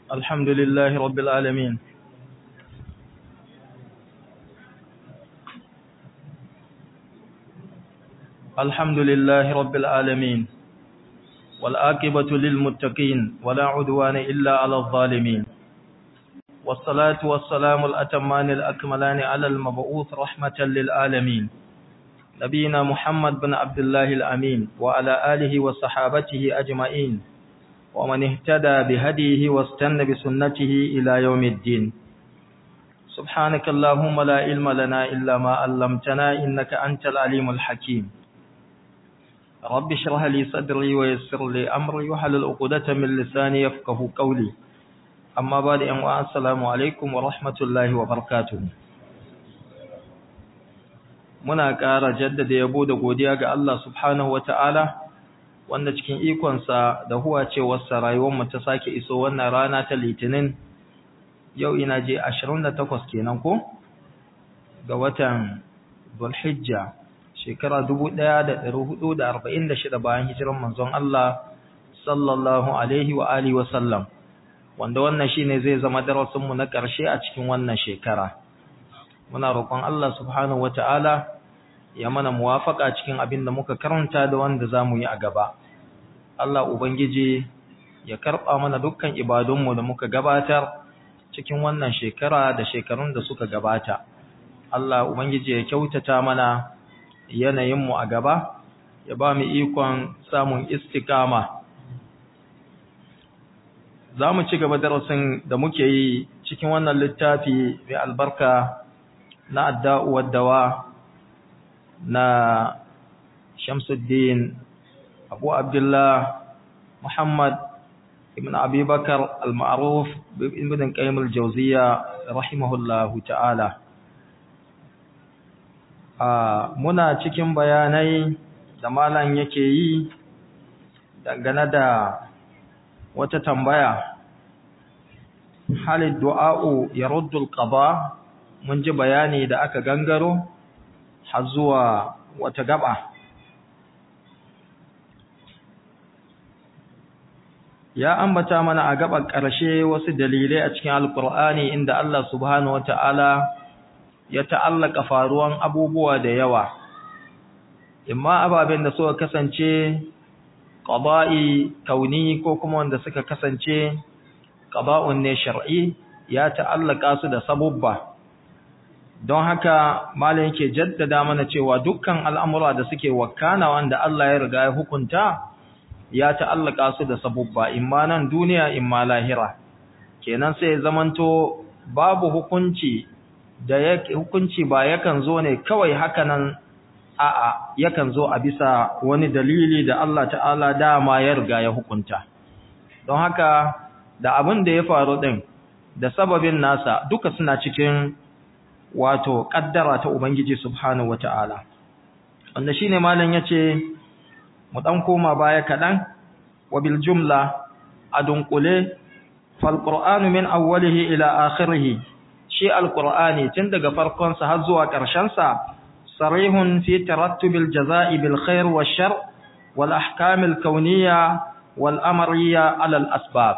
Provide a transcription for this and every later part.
الحمد لله رب العالمين الحمد لله رب العالمين والآكبة للمتقين ولا عدوان إلا على الظالمين والصلاة والسلام الأتمان الأكملان على المبعوث رحمة للعالمين نبينا محمد بن عبد الله الأمين وعلى آله وصحابته أجمعين ومن اهتدى بهديه واستنى بسنته إلى يوم الدين سبحانك اللهم لا علم لنا إلا ما علمتنا إنك أنت العليم الحكيم رب اشرح لي صدري ويسر لي أمري وحلل عقدة من لساني يفقه قولي أما بعد أن السلام عليكم ورحمة الله وبركاته muna ƙara jaddada yabo da godiya ga Allah subhanahu wata'ala wanda cikin ikonsa da huwa cewarsa rayuwarmu ta sake iso wannan rana ta litinin yau ina je 28 kenan ko ga watan Dhulhijja shekara 1446 bayan hijiran manzon Allah sallallahu alaihi wa alihi wa sallam wanda wannan shine zai zama darasin mu na ƙarshe a cikin wannan shekara muna roƙon Allah subhanahu wata'ala ya mana muwafaka cikin abin da muka karanta da wanda zamu yi a gaba Allah ubangiji ya karɓa mana dukkan ibadunmu da muka gabatar cikin wannan shekara da shekarun da suka gabata Allah ubangiji ya kyautata mana yanayinmu a gaba ya ba mu ikon samun istikama za mu ci gaba darasin da muke yi cikin wannan littafi mai albarka na adda'u dawa na Shamsuddin Abu Abdullah Muhammad ibn Abi Bakar al-Ma'ruf ibn Qayyim al-Jawziyya rahimahullahu ta'ala muna cikin bayanai da malam yake yi dangane da wata tambaya halid du'a'u yaruddu al-qada mun ji bayani da aka gangaro har zuwa wata gaba ya ambata mana a gaban ƙarshe wasu dalilai a cikin alkur'ani inda Allah subhanahu wata'ala ya ta'allaka faruwan abubuwa da yawa imma ababen da suka kasance qada'i kauni ko kuma wanda suka kasance qada'un ne shar'i ya ta'allaka su da sabubba don haka malam yake jaddada mana cewa dukkan al'amura da suke wakana wanda Allah ya riga ya hukunta ya ta'allaka su da sabubba imma nan duniya imma lahira kenan sai zamanto babu hukunci da yake hukunci ba yakan zo ne kawai haka nan a'a yakan zo a bisa wani dalili da Allah ta'ala dama ya riga ya hukunta don haka da abin da ya faru din da sababin nasa duka suna cikin wato kaddara ta ubangiji subhanahu wata'ala wanda shine malam yace mu dan koma baya kadan wa bil jumla adunkule fal qur'anu min awwalihi ila akhirih shi alqur'ani tun daga farkon sa har zuwa karshen sa sarihun fi tarattubil jazaa'i bil khair wash shar wal ahkam al kawniyya wal amriyya ala al asbab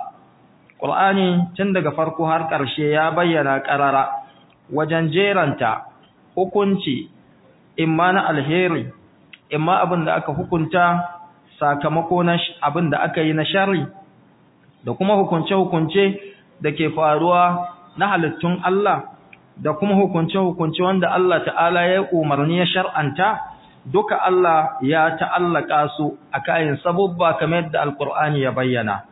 qur'ani tun daga farko har karshe ya bayyana qarara wajen jeranta hukunci imma na alheri imma abin da aka hukunta sakamako na abin da aka yi na shari da kuma hukunce-hukunce da ke faruwa na halittun Allah da kuma hukunce-hukunce wanda Allah ta'ala ya umarni ya shar'anta duka Allah ya ta'allaka su a kayan sabubba kamar yadda alkur'ani ya bayyana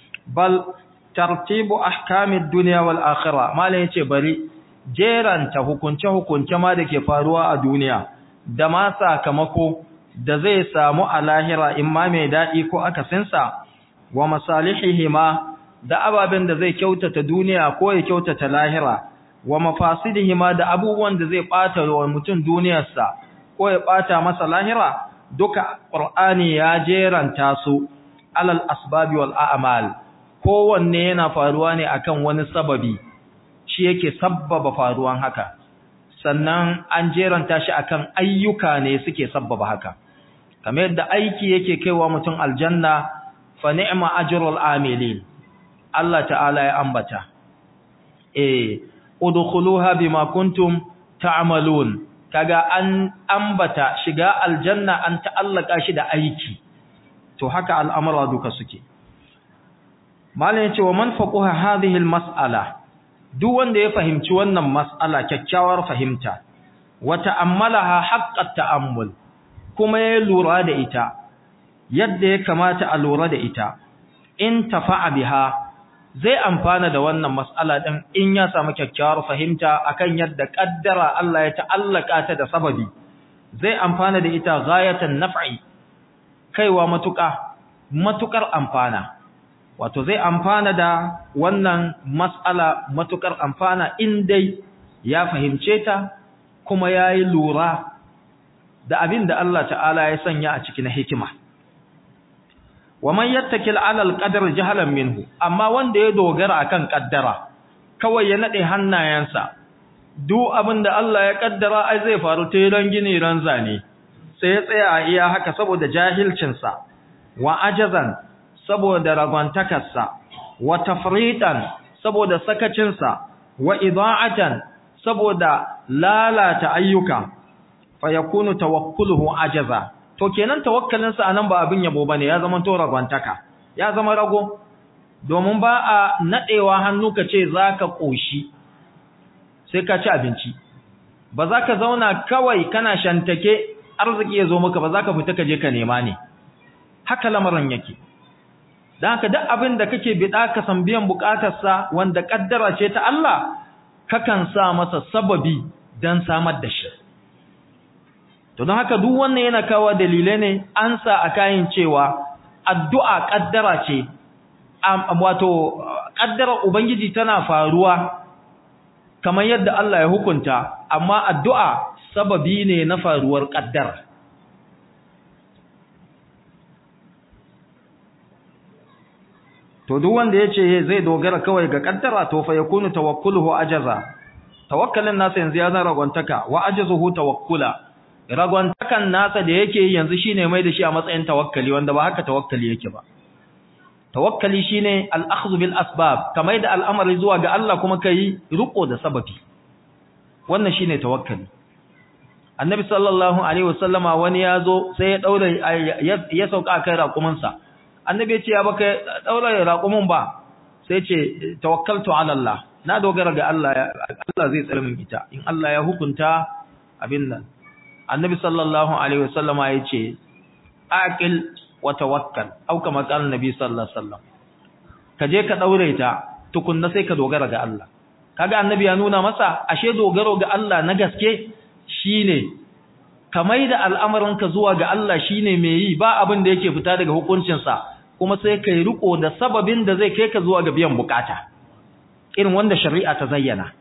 bal tartibu ahkamid dunya wal akhirah malai yace bari jeranta hukunce-hukunce ma da ke faruwa a duniya da ma sakamako da zai samu a lahira in ma mai daɗi ko akasinsa wa masalihihima da ababen da zai kyautata duniya ko ya kyautata lahira wa mafasidihima da abubuwan da zai ɓata wa mutum duniyarsa ko ya ɓata masa lahira duka ƙur'ani ya jeranta su alal asbabi wal a'mal kowanne yana faruwa ne akan wani sababi shi yake sabbaba faruwan haka sannan an jeranta shi akan ayyuka ne suke sabbaba haka kamar yadda aiki yake kaiwa mutum aljanna fa ni'ma ajrul amilin Allah ta'ala ya ambata eh udkhuluha bima kuntum ta'malun kaga an ambata shiga aljanna an ta'allaka shi da aiki to haka al'amura duka suke malam yace wa man faquha hadhihi almas'ala duk wanda ya fahimci wannan mas'ala kyakkyawar fahimta wa ta'ammalaha haqqat ta'ammul kuma ya lura da ita yadda ya kamata a lura da ita in tafa'a biha zai amfana da wannan mas'ala din in ya samu kyakkyawar fahimta akan yadda kaddara Allah ya ta'allaka ta da sababi zai amfana da ita ghayatan naf'i kaiwa matuƙa matukar amfana wato zai amfana da wannan mas'ala matukar amfana in dai ya fahimce ta kuma yayi lura da abin da Allah ta'ala ya sanya a cikin hikima wa man yattakil ala alqadar jahalan minhu amma wanda ya dogara akan kaddara kawai ya nade hannayensa duk abinda Allah ya kaddara ai zai faru ta ran gini ran zane sai ya tsaya a iya haka saboda jahilcin sa wa ajazan saboda ragwantakarsa wa tafritan saboda sakacin sa wa ida'atan saboda lalata ayyuka fa yakunu tawakkuluhu ajaza to kenan tawakkalinsa anan ba abin yabo bane ya zama to ragwantaka ya zama rago domin ba a nadewa hannu ka ce zaka koshi sai ka ci abinci ba za ka zauna kawai kana shantake arziki ya zo maka ba za ka fita ka je ka nema ne haka lamarin yake dan haka duk abin da kake bida ka san biyan bukatarsa wanda kaddara ce ta Allah kakan sa masa sababi dan samar da shi to don haka duk wannan yana kawo dalilai ne an sa a kayan cewa addu'a kaddara ce wato kaddara ubangiji tana faruwa kamar yadda Allah ya hukunta amma addu'a sababi ne na faruwar kaddara to duk wanda yace zai dogara kawai ga kaddara to fa yakunu tawakkuluhu ajaza tawakkalin nasa yanzu ya zan ragwantaka wa ajazuhu tawakkula ragwantakan nasa da yake yanzu shine mai da shi a matsayin tawakkali wanda ba haka tawakkali yake ba tawakkali shine al-akhdhu bil asbab kamar da al'amari zuwa ga Allah kuma kai riko da sababi wannan shine tawakkali annabi sallallahu alaihi wasallama wani yazo sai ya daura ya sauka kai raƙumin sa annabi ya ce ya baka daura raƙumin ba sai ce tawakkaltu ala Allah na dogara ga Allah Allah zai tsare min ita in Allah ya hukunta abin nan annabi sallallahu alaihi wasallama yace aqil wa tawakkal au kama qala annabi sallallahu alaihi wasallam kaje ka daure ta tukunna sai ka dogara ga Allah kaga annabi ya nuna masa ashe dogaro ga Allah na gaske shine kamai da al'amarinka zuwa ga Allah shine mai yi ba abin da yake fita daga hukuncin sa kuma sai kai riko da sababin da zai kai ka zuwa ga biyan bukata irin wanda shari'a ta zayyana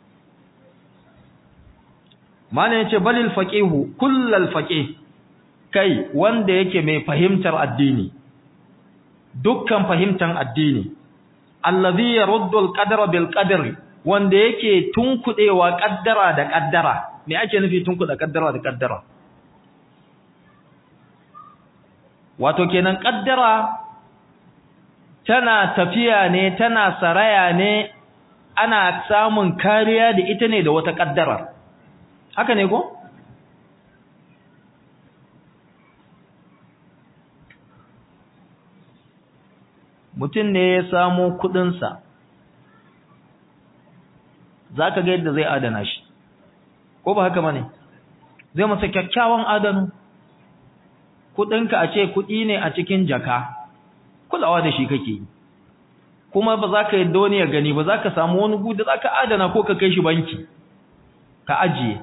mana yace balil faqihu kullal faqih kai wanda yake mai fahimtar addini dukkan fahimtar addini allazi yaruddu alqadara bil qadri wanda yake tunkudewa kaddara da kaddara me ake nufi tunkuda kaddara da kaddara wato kenan kaddara tana tafiya ne tana saraya ne ana samun kariya da ita ne da wata kaddara haka ne ko mutum ne ya samo kudinsa za ka ga yadda zai adana shi ko ba haka ba ne zai masa kyakkyawan adanu kudinka a ce kudi ne a cikin jaka kulawa da shi kake yi kuma ba za ka yi wani ya gani ba za ka samu wani gudu za ka adana ko ka kai shi banki ka ajiye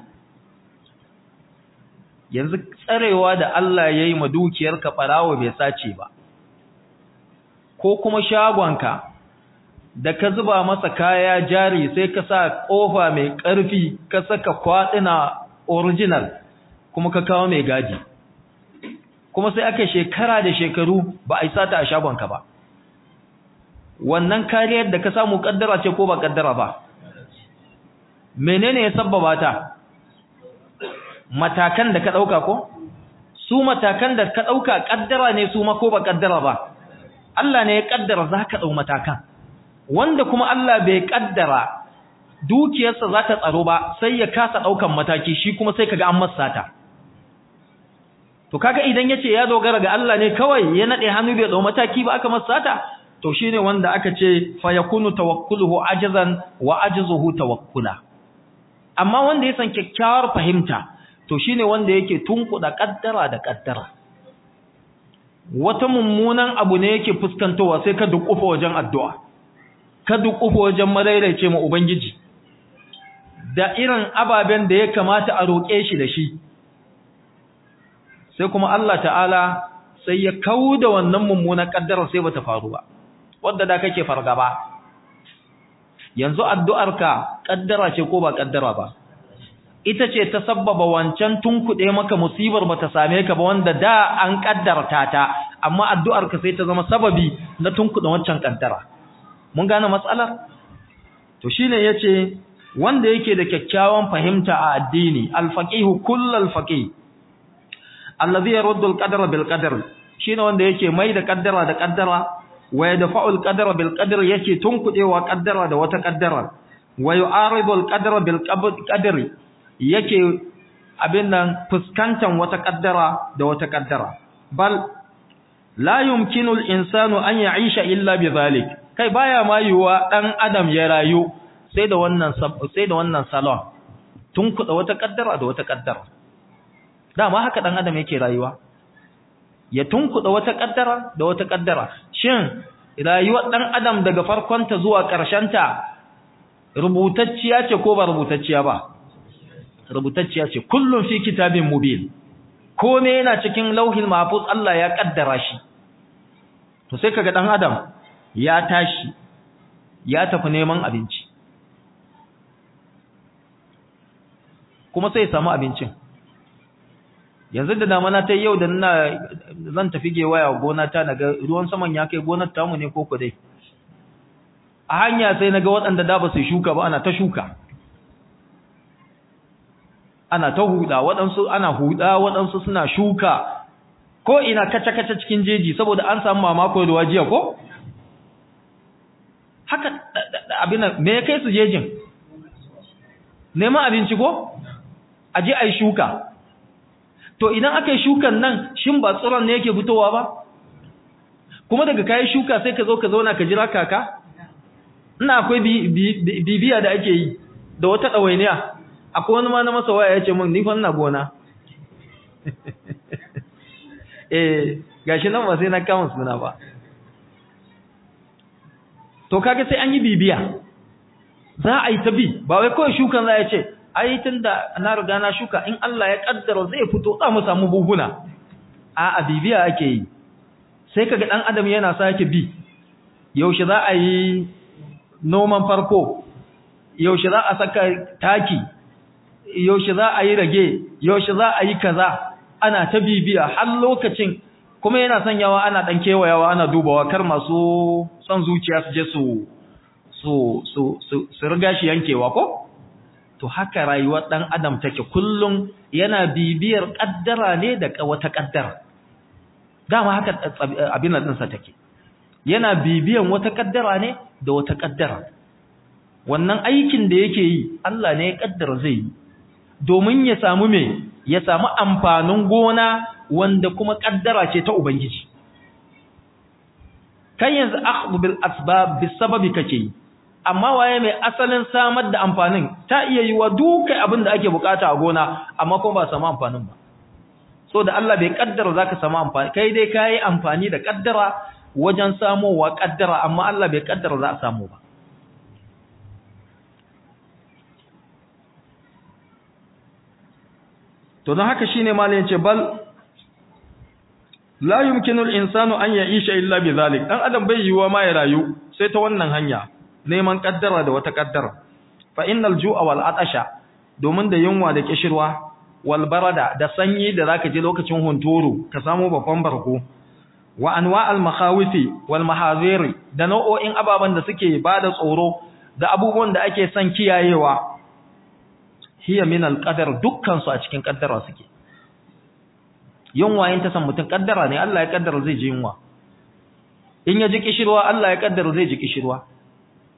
yanzu tsarewa da Allah ya yi ma dukiyarka ɓarawo bai sace ba ko kuma shagonka da ka zuba masa kaya jari sai ka sa ƙofa mai ƙarfi ka saka kwaɗina original kuma ka kawo mai gadi kuma sai aka shekara da shekaru ba a yi sata a shagonka ba wannan kariyar da ka samu ƙaddara ce ko ba ƙaddara ba menene ya sabbaba ta matakan da ka ɗauka ko su matakan da ka ɗauka ƙaddara ne su ma ko ba ƙaddara ba Allah ne ya ƙaddara za ka ɗau matakan wanda kuma Allah bai kaddara dukiyarsa za ta tsaro ba sai ya kasa daukan mataki shi kuma sai kaga an masa ta to kaga idan yace ya dogara ga Allah ne kawai ya nade hannu bai dau mataki ba aka masa ta to shine wanda aka ce fa yakunu tawakkuluhu ajzan wa ajzuhu tawakkula amma wanda ya san kyakkyawar fahimta to shine wanda yake tunkuda kaddara da kaddara wata mummunan abu ne yake fuskantowa sai ka dukufa wajen addu'a ka dukufa wajen madaidaice mu ubangiji da irin ababen da ya kamata a roƙe shi da shi sai kuma Allah ta'ala sai ya kauda wannan mummunan kaddara sai bata faru ba wanda da kake fargaba yanzu addu'arka kaddara ce ko ba kaddara ba ita ce ta sabbaba wancan tunkuɗe maka musibar bata same ka ba wanda da an kaddarta ta amma addu'arka sai ta zama sababi na tunkuɗe wancan kaddara mun gane matsalar to shine yace wanda yake da kyakkyawan fahimta a addini alfaqihu kullal faqih allazi yaruddu alqadara bil qadar shine wanda yake mai da kaddara da kaddara wa yadfa'u alqadara bil qadar yake tunkuɗewa kaddara da wata kaddara wa yu'aridu alqadara bil qadari yake abin nan fuskantan wata kaddara da wata kaddara bal la yumkinu al-insanu an ya'isha illa bi zalik kai baya ma yiwa dan adam ya rayu sai da wannan sai da wannan salon tun kuda wata kaddara da wata kaddara dama haka dan adam yake rayuwa ya tunkuda wata kaddara da wata kaddara shin rayuwar dan adam daga farkonta zuwa ta rubutacciya ce ko ba rubutacciya ba rubutacciya ce kullum fi kitabin mubin kome yana cikin lauhin mahfuz Allah ya kaddara shi to sai kaga dan adam ya tashi ya tafi neman abinci kuma sai ya samu abincin yanzu da damana ta yau da ina zan tafi gewaya gona ta naga ruwan saman ya kai gonar tamu ne ko dai a hanya sai naga waɗanda da ba su shuka ba ana ta shuka ana ta huda waɗansu ana huda waɗansu suna shuka ko ina kaca-kaca cikin jeji saboda an samu mamako da wajiya ko haka abin me ya kai su jejin neman abinci ko aje ai shuka to idan aka yi shukan nan shin ba tsiron ne yake fitowa ba kuma daga kayi shuka sai ka zo ka zauna ka jira kaka ina akwai bibiya da ake yi da wata ɗawainiya akwai wani ma na masa waya ya ce min ni fa ina gona eh gashi nan ba sai na kama suna ba to kaga sai an yi bibiya za a yi ta bi ba wai kawai shukan za a ce ai tunda na riga na shuka in Allah ya kaddara zai fito za mu samu buhuna a a bibiya ake yi sai kaga dan adam yana sake bi yaushe za a yi noman farko yaushe za a saka taki yaushe za a yi rage yaushe za a yi kaza ana ta bibiya har lokacin kuma yana sanyawa ana dan kewayawa ana dubawa kar masu son zuciya su je su su su su riga shi yankewa ko to haka rayuwar dan adam take kullum yana bibiyar kaddara ne da wata kaddara dama haka abin nan sa take yana bibiyan wata kaddara ne da wata kaddara wannan aikin da yake yi Allah ne ya kaddara zai yi domin ya samu me ya samu amfanin gona wanda kuma kaddara ce ta ubangiji kai yanzu akhdhu bil asbab bis sababi kake yi amma waye mai asalin samar da amfanin ta iya yi wa dukai abin da ake bukata a gona amma kuma ba samu amfanin ba so da Allah bai kaddara zaka samu amfani kai dai kai amfani da kaddara wajen samowa kaddara amma Allah bai kaddara za a samu ba to don haka shine malamin ce bal la yumkinu al-insanu an ya'isha illa bi zalik dan adam bai yiwa ma ya rayu sai ta wannan hanya neman kaddara da wata kaddara fa innal ju'a wal atasha domin da yunwa da kishirwa wal barada da sanyi da zaka je lokacin hunturu ka samu babban barko wa anwa'al makhawifi wal mahaziri da nau'o'in ababan da suke bada tsoro da abubuwan da ake son kiyayewa hiya min al qadar dukkan su a cikin kaddara suke yunwa yin ta san mutun kaddara ne Allah ya kaddara zai ji yunwa in ya ji kishirwa Allah ya kaddara zai ji kishirwa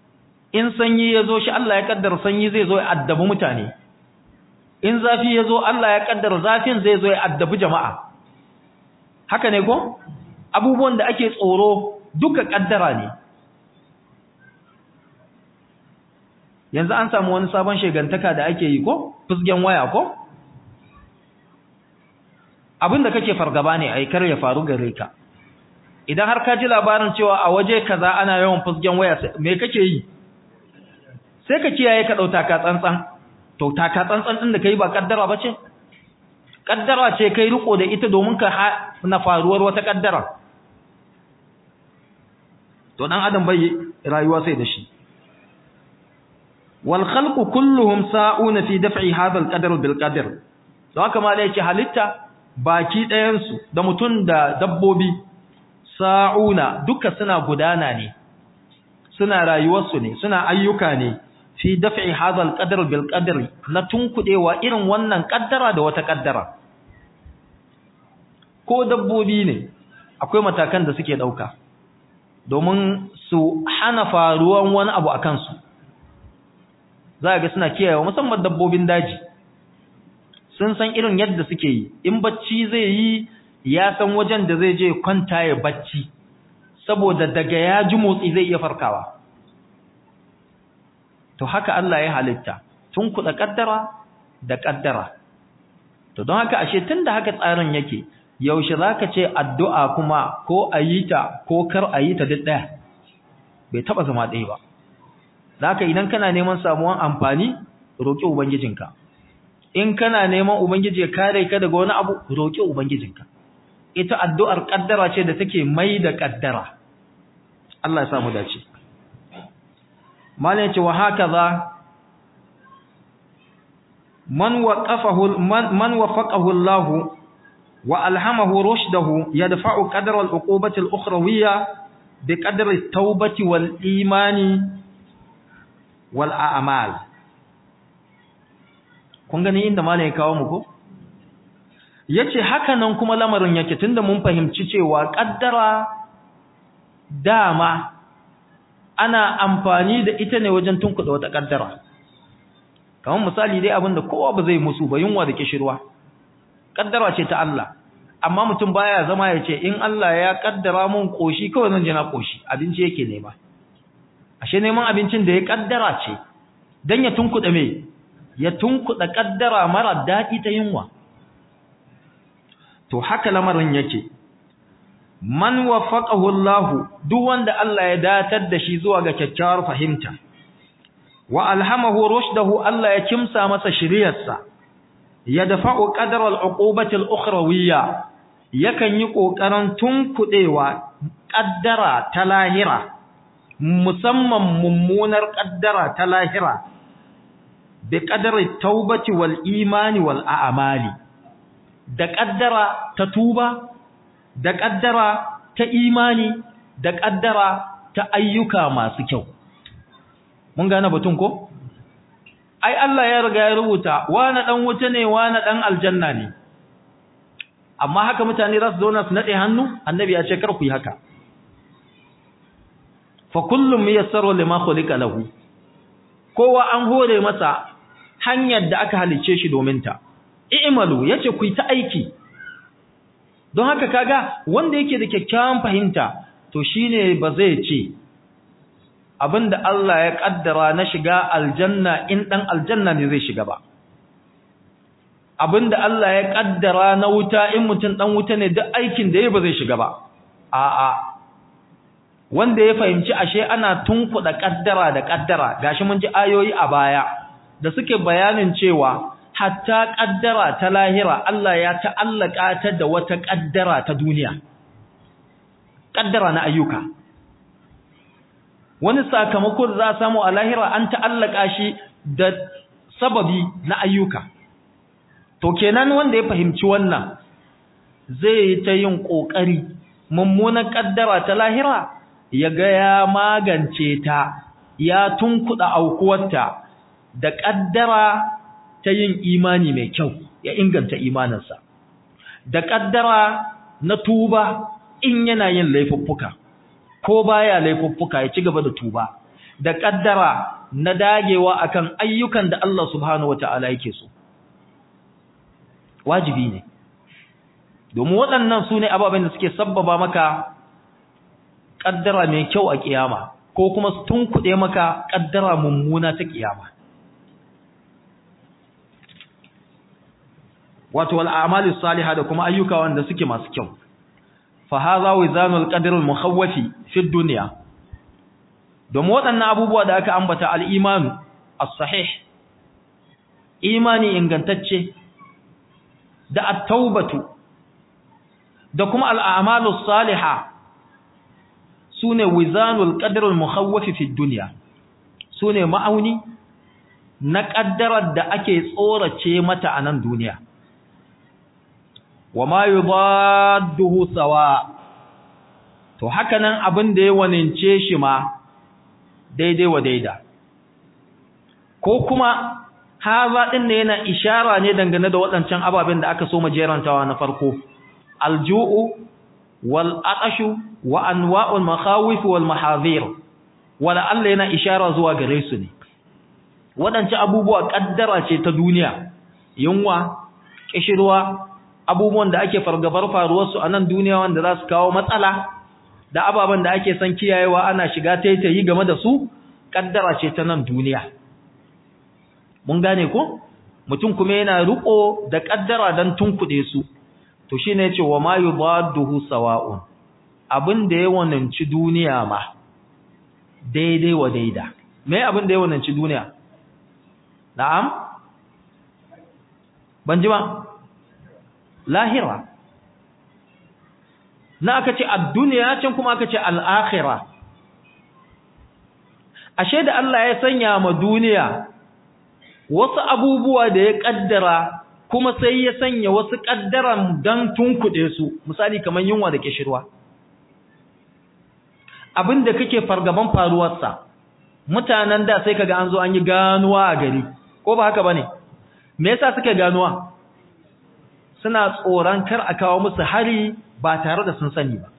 in sanyi ya zo shi Allah ya kaddara sanyi zai zo ya addabi mutane in zafi ya zo Allah ya kaddara zafin zai zo ya addabi jama'a haka ne ko abubuwan da ake tsoro duka kaddara ne yanzu an samu wani sabon shegantaka da ake yi ko fusgen waya ko abinda kake fargaba ne ai kar ya faru gare ka idan har ka ji labarin cewa a waje kaza ana yawan fusgen waya me kake yi sai ka kiyaye ka dauta ka tsantsan to taka tsantsan din da kai ba kaddara bace kaddara ce kai riko da ita domin ka na faruwar wata kaddara to dan adam bai rayuwa sai da shi wal khalqu kulluhum sa'una fi daf'i hadha al qadar bil qadar don haka ma da yake halitta baki ɗayan su da mutun da dabbobi sa'una duka suna gudana ne suna rayuwar su ne suna ayyuka ne fi daf'i hadha al qadar bil qadar na tunkudewa irin wannan kaddara da wata kaddara ko dabbobi ne akwai matakan da suke dauka domin su hana faruwan wani abu a kansu za ga suna kiyayewa musamman dabbobin daji sun san irin yadda suke yi in bacci zai yi ya san wajen da zai je kwanta ya bacci saboda daga ya ji motsi zai iya farkawa to haka Allah ya halitta tun kuɗa ƙaddara da ƙaddara to don haka ashe tun da haka tsarin yake yaushe za ka ce addu'a kuma ko a yi ta ko kar a yi ta duk ɗaya bai taɓa zama ɗaya ba za ka idan kana neman samuwan amfani roƙi ubangijinka in kana neman ubangiji ya kare ka daga wani abu roƙi ubangijinka ita addu'ar ƙaddara ce da take mai da ƙaddara Allah ya samu dace malin ce wa haka za man waƙafahu Allah وألهمه رشده يدفع قدر العقوبة الأخروية بقدر التوبة والإيمان والأعمال kun gani inda malai ya kawo muku yace haka nan kuma lamarin yake tunda mun fahimci cewa kaddara dama ana amfani da ita ne wajen tunkuda wata kaddara kamar misali dai abinda kowa ba zai musu ba yunwa da kishirwa kaddara ce ta Allah amma mutum baya zama ya ce in Allah ya kaddara mun koshi kawai zan je na koshi abinci yake nema ashe neman abincin da ya kaddara ce dan ya tunkuda me ya tunkuda kaddara mara dadi ta yunwa to haka lamarin yake man wafaqahu Allah duk wanda Allah ya datar da shi zuwa ga kyakkyawar fahimta wa alhamahu rushdahu Allah ya kimsa masa shiriyarsa yadfa'u qadra al-uqubati al-ukhrawiyya yakan yi kokarin tunkudewa kaddara ta lahira musamman mummunar kaddara ta lahira bi qadri taubati wal imani wal a'mali da kaddara ta tuba da kaddara ta imani da kaddara ta ayyuka masu kyau mun gane batun ko ai Allah ya riga ya rubuta wani dan wuta ne wani dan aljanna ne amma haka mutane za su zauna su nade hannu annabi ya ce kar ku yi haka fa kullum yassaru lima khuliqa lahu kowa an hore masa hanyar da aka halice shi domin ta i'malu yace ku yi ta aiki don haka kaga wanda yake da kyakkyawan fahimta to shine ba zai ce abinda Allah ya kaddara na shiga aljanna in dan aljanna ne zai shiga ba abinda Allah ya kaddara na wuta in mutum dan wuta ne duk aikin da yayi ba zai shiga ba a'a wanda ya fahimci ashe ana tunkuda kaddara da kaddara gashi mun ji ayoyi a baya da suke bayanin cewa hatta kaddara ta lahira Allah ya ta'allaka ta da wata kaddara ta duniya kaddara na ayyuka wani sakamako da za a samu a lahira an ta'allaka shi da sababi na ayyuka to kenan wanda ya fahimci wannan zai yi ta yin ƙoƙari mummunan ƙaddara ta lahira ya ga ya magance ta ya tunkuɗa aukuwarta da ƙaddara ta yin imani mai kyau ya inganta imaninsa da ƙaddara na tuba in yana yin laifuffuka ko baya laifuffuka ya ci gaba da tuba da kaddara na dagewa akan ayyukan da Allah subhanahu wataala yake so wajibi ne domin waɗannan su ne ababen da suke sabbaba maka kaddara mai kyau a kiyama ko kuma su tunkuɗe maka kaddara mummuna ta kiyama wato wal a'malis salihah da kuma ayyuka wanda suke masu kyau fa hadha wizanul qadr al mukhawwafi fi dunya domin waɗannan abubuwa da aka ambata al imanu as-sahih imani ingantacce da at-taubatu da kuma al a'malus salihah sune wizanul qadr al mukhawwafi fi dunya sune ma'auni na kaddarar da ake tsorace mata a nan duniya wa ma yudadduhu sawa to haka nan abin da ya wanince shi ma daidai wa daida ko kuma haza din ne yana ishara ne dangane da waɗancan ababen da aka so majerantawa na farko alju'u wal atashu wa anwa'ul makhawif wal mahadhir wala Allah yana ishara zuwa gare su ne waɗancan abubuwa kaddara ce ta duniya yunwa kishirwa abubuwan da ake fargabar faruwarsu a nan duniya wanda za su kawo matsala da ababen da ake son kiyayewa ana shiga taitayi game da su kaddara ce ta nan duniya mun gane ko mutum kuma yana riko da kaddara dan tunkuɗe su to shine yace wa ma yudadduhu sawa'un abin da ya wananci duniya ma daidai wa daida me abin da ya wananci duniya na'am ban ji ba lahira na aka ce ad-dunya can kuma aka ce al-akhirah ashe da Allah ya sanya ma duniya wasu abubuwa da ya kaddara kuma sai ya sanya wasu kaddaran dan tunkuɗe su misali kamar yunwa da kishirwa abinda kake fargaban faruwarsa mutanen da sai kaga an zo an yi ganuwa a gari ko ba haka bane me yasa suke ganuwa suna tsoron kar a kawo musu hari ba tare da sun sani ba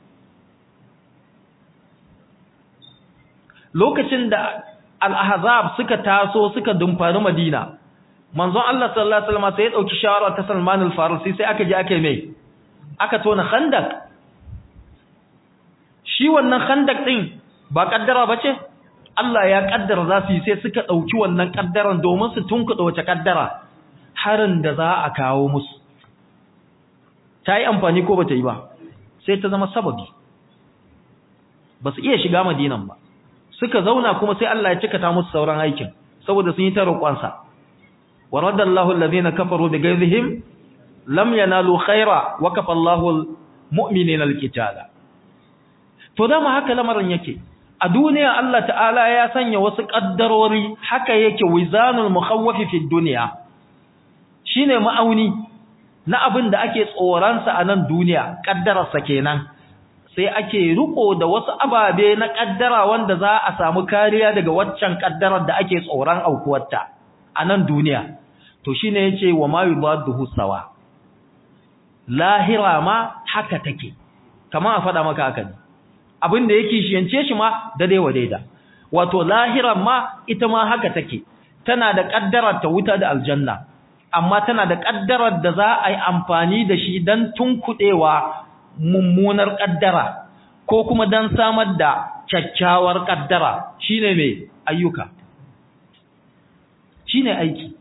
lokacin da al-ahzab suka taso suka dumfari Madina manzon Allah sallallahu alaihi wasallam sai ya dauki shawara ta Salman al-Farisi sai aka je aka mai aka tona khandak shi wannan khandak din ba kaddara bace Allah ya kaddara za su yi sai suka dauki wannan kaddaran domin su tunkuɗa wace kaddara harin da za a kawo musu ta yi amfani ko ba ta yi ba sai ta zama sababi ba su iya shiga madinan ba suka zauna kuma sai Allah ya cika ta musu sauran aikin saboda sun yi ta roƙonsa wa radallahu alladhina kafaru bi ghayzihim lam yanalu khaira wa kafa Allahu almu'minina alqitala to dama haka lamarin yake a duniya Allah ta'ala ya sanya wasu kaddarori haka yake wizanul mukhawwafi fi dunya shine ma'auni na abin da ake tsoransa a nan duniya kaddararsa kenan sai ake riko da wasu ababe na kaddara wanda za a samu kariya daga waccan kaddarar da ake tsoron aukuwarta a nan duniya to shine yace wa ma yubadduhu sawa lahira ma haka take kamar a faɗa maka haka ne abin da yake shiyance shi ma daidai wa daida wato lahiran ma ita ma haka take tana da kaddarar ta wuta da aljanna amma tana da kaddarar da za a yi amfani da shi don tunkuɗewa mummunar kaddara ko kuma don samar da kyakkyawar kaddara shine mai ayyuka shine aiki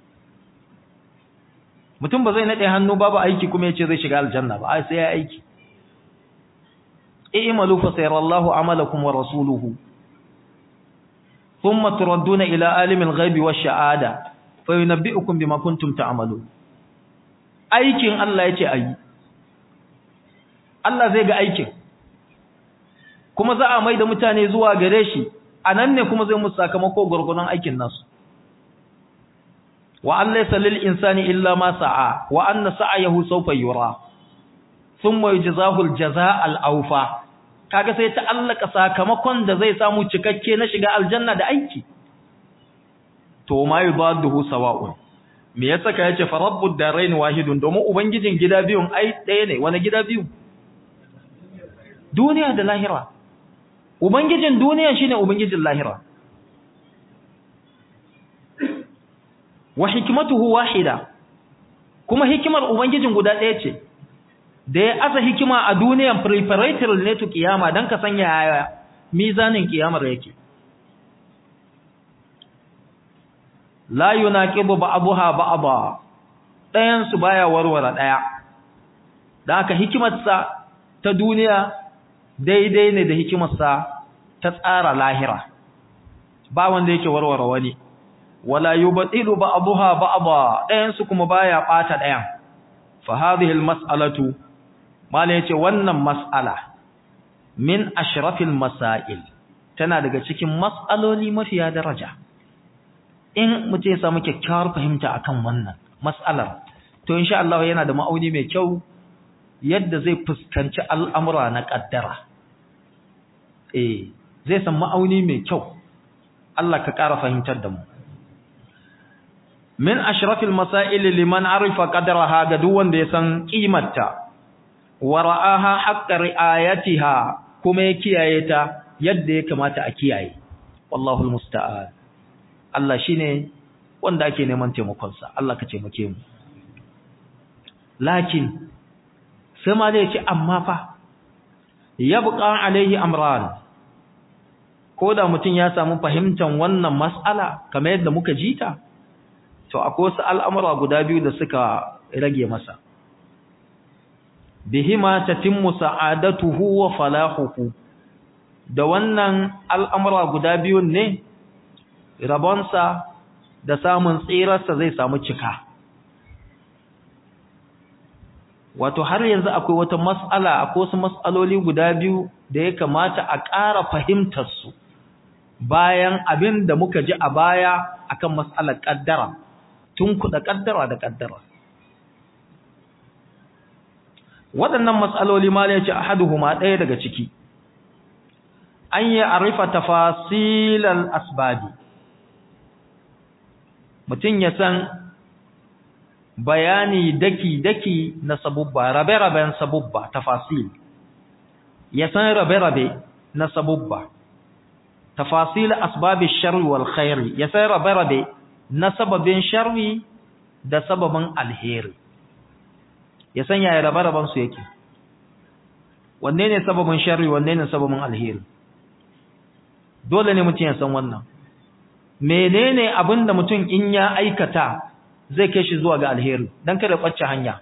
mutum ba zai naɗe hannu babu aiki kuma ya ce zai shiga aljanna ba ai sai ya aiki i'malu fa sayarallahu amalakum wa rasuluhu thumma turadduna ila alimil ghaibi wash shahada fa yunabbi'ukum bima kuntum ta'malun aikin Allah yace ayi Allah zai ga aikin kuma za a mai da mutane zuwa gare shi anan ne kuma zai musu sakamako gurgurun aikin nasu wa an laysa lil insani illa ma sa'a wa anna sa'ayahu sawfa yura thumma yujzahu al jazaa al awfa kaga sai ta allaka sakamakon da zai samu cikakke na shiga aljanna da aiki to ma yubadduhu sawa'un me yasa ka yace fa rabbud darain wahidun domin ubangijin gida biyun ai ɗaya ne wani gida biyu duniya da lahira ubangijin duniya shine ubangijin lahira wa hikmatuhu wahida kuma hikimar ubangijin guda ɗaya ce da ya aza hikima a duniyan preparatory ne to kiyama dan ka sanya yaya mizanin kiyamar yake la yunaqibu ba'daha ba'dha ɗayan su baya warware ɗaya dan haka hikimarsa ta duniya daidai ne da hikimarsa ta tsara lahira ba wanda yake warware wani wala yubtilu ba'daha ba'dha ɗayan su kuma baya bata ɗayan fa hadhihi almas'alatu mala yace wannan mas'ala min ashrafil masail tana daga cikin mas'aloli mafiya daraja in mutum ya samu kyakkyawar fahimta akan wannan mas'alar to insha Allah yana da ma'auni mai kyau yadda zai fuskanci al'amura na kaddara eh zai san ma'auni mai kyau Allah ka ƙara fahimtar da mu min ashrafil masail liman arifa qadraha ga duk wanda ya san kimarta wa ra'aha haqqa ri'ayatiha kuma ya kiyaye ta yadda ya kamata a kiyaye wallahu almusta'an Allah shine wanda ake neman taimakon sa Allah ka taimake mu lakin sai ma zai ce amma fa yabqa alaihi amran ko da mutum ya samu fahimtar wannan mas'ala kamar yadda muka ji ta to akwai wasu al'amura guda biyu da suka rage masa bihima tatimmu sa'adatuhu wa falahuhu da wannan al'amura guda biyun ne rabonsa da samun tsirarsa zai samu cika wato har yanzu akwai wata mas'ala akwai wasu mas'aloli guda biyu da ya kamata a ƙara fahimtarsu bayan abin da muka ji a baya akan mas'alar ƙaddara tun kuɗa ƙaddara da ƙaddara waɗannan matsaloli ma ne ce ahaduhuma ɗaya daga ciki an yi arifa tafasilal asbabi mutum ya san bayani daki-daki na sabubba rabe-raben sabubba tafasil ya san rabe-rabe na sabubba tafasil asbabi sharri wal khairi ya san rabe-rabe na sababin sharri da sababin alheri ya san yaya rabe-raben su yake wanne ne sababin sharri wanne ne sababin alheri dole ne mutum ya san wannan menene abinda mutum in ya aikata zai kai shi zuwa ga alheri dan kada kwacce hanya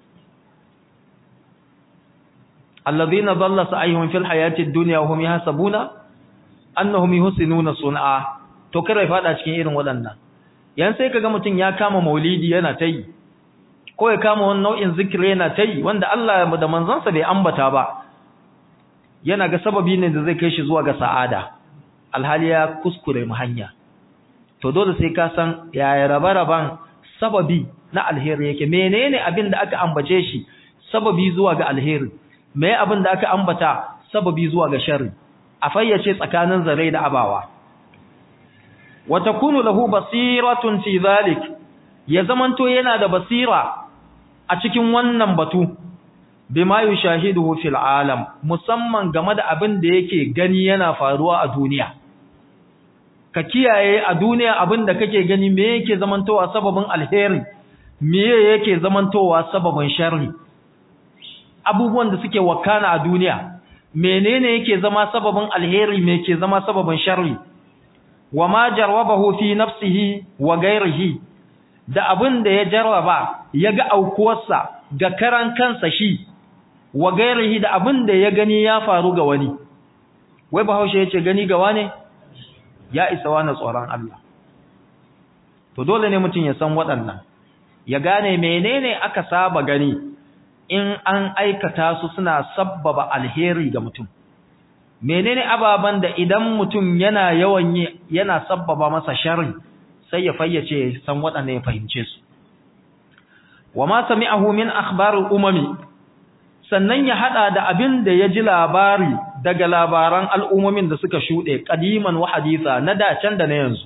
alladhina dhalla sa'yuhum fil hayati ad-dunya wa hum yahsabuna annahum yuhsinuna sun'a to kada ya fada cikin irin waɗannan yan sai kaga mutum ya kama maulidi yana ta yi ko ya kama wani nau'in zikiri yana ta yi wanda Allah da manzansa bai ambata ba yana ga sababi ne da zai kai shi zuwa ga sa'ada alhali ya kuskure mu hanya to dole sai ka san yaya rabe-raben sababi na alheri yake menene abin da aka ambace shi sababi zuwa ga alheri me abin da aka ambata sababi zuwa ga sharri a fayyace tsakanin zare da abawa wa takunu lahu basiratun fi zalik ya zamanto yana da basira a cikin wannan batu bima yushahiduhu fil alam musamman game da abin da yake gani yana faruwa a duniya ka kiyaye a duniya abin da kake gani me yake zamantowa sababin alheri me yake zamantowa sababin sharri abubuwan da suke wakana a duniya menene yake zama sababin alheri me yake zama sababin sharri wama jarwabahu fi nafsihi wa ghairihi da abin da ya jarraba ya ga aukuwarsa ga karan kansa shi wa gairihi da abin da ya gani ya faru ga wani wai bahaushe yace gani ga wane ya isa wani tsoron Allah to dole ne mutum ya san waɗannan ya gane menene aka saba gani in an aikata su suna sabbaba alheri ga mutum menene ababan da idan mutum yana yawan yi yana sabbaba masa sharri sai ya fayyace san waɗanne ya fahimce su wa ma sami'ahu min akhbaril umami sannan ya hada da abin da ya ji labari daga labaran al'ummomin da suka shuɗe qadiman wa haditha na da can da na yanzu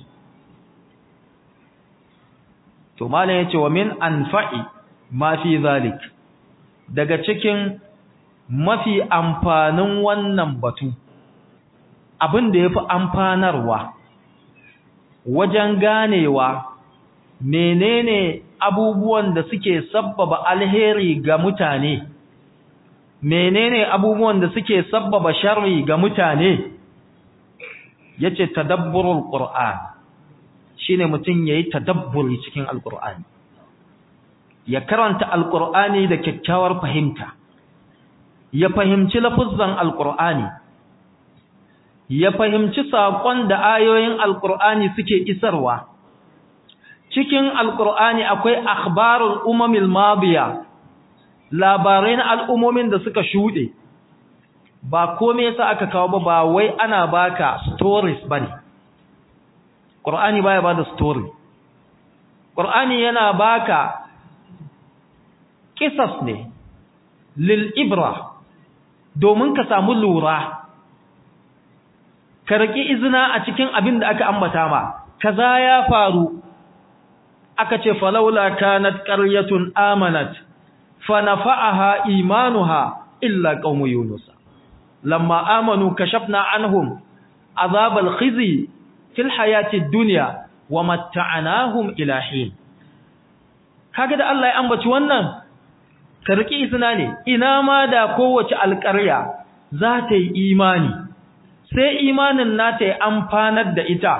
to malam yace wa min anfa'i ma fi zalik daga cikin mafi amfanin wannan batu abin da yafi amfanarwa wajen ganewa menene abubuwan da suke sabbaba alheri ga mutane menene abubuwan da suke sabbaba sharri ga mutane yace tadabburul qur'an shine mutun yayi tadabburi cikin alqur'ani ya karanta alqur'ani da kyakkyawar fahimta ya fahimci lafuzzan alqur'ani ya fahimci sakon da ayoyin alqur'ani suke isarwa cikin alqur'ani akwai akhbarul umamil madiya labarai na al'ummomin da suka shuɗe ba kome yasa aka kawo ba ba wai ana baka stories bane Qur'ani baya bada story Qur'ani yana baka kisas ne lil ibra domin ka samu lura ka riki izina a cikin abin da aka ambata ma kaza ya faru aka ce falaula kanat qaryatun amanat فنفعها إيمانها إلا قوم يونس لما آمنوا كشفنا عنهم عذاب الخزي في الحياة الدنيا ومتعناهم إلى حين هكذا الله يأمبت wannan karki isna ne ina ma da kowace alƙarya za ta yi imani sai imanin nata ya amfanar da ita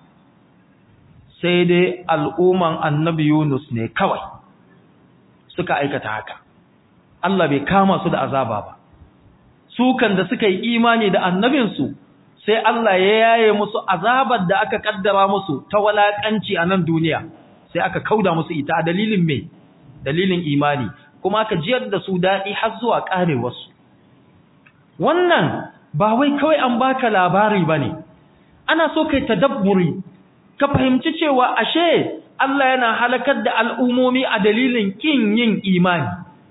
sai dai al'umman annabi Yunus ne kawai suka aikata haka Allah bai kama su da azaba ba su kan da suka yi imani da annabinsu sai Allah ya yaye musu azabar da aka kaddara musu ta walakanci a nan duniya sai aka kauda musu ita a dalilin me dalilin imani kuma aka jiyar da su daɗi har zuwa ƙarewarsu wannan ba wai kawai an baka labari bane ana so kai tadabburi ka fahimci cewa ashe Allah yana halakar da al'umomi a dalilin kin yin imani.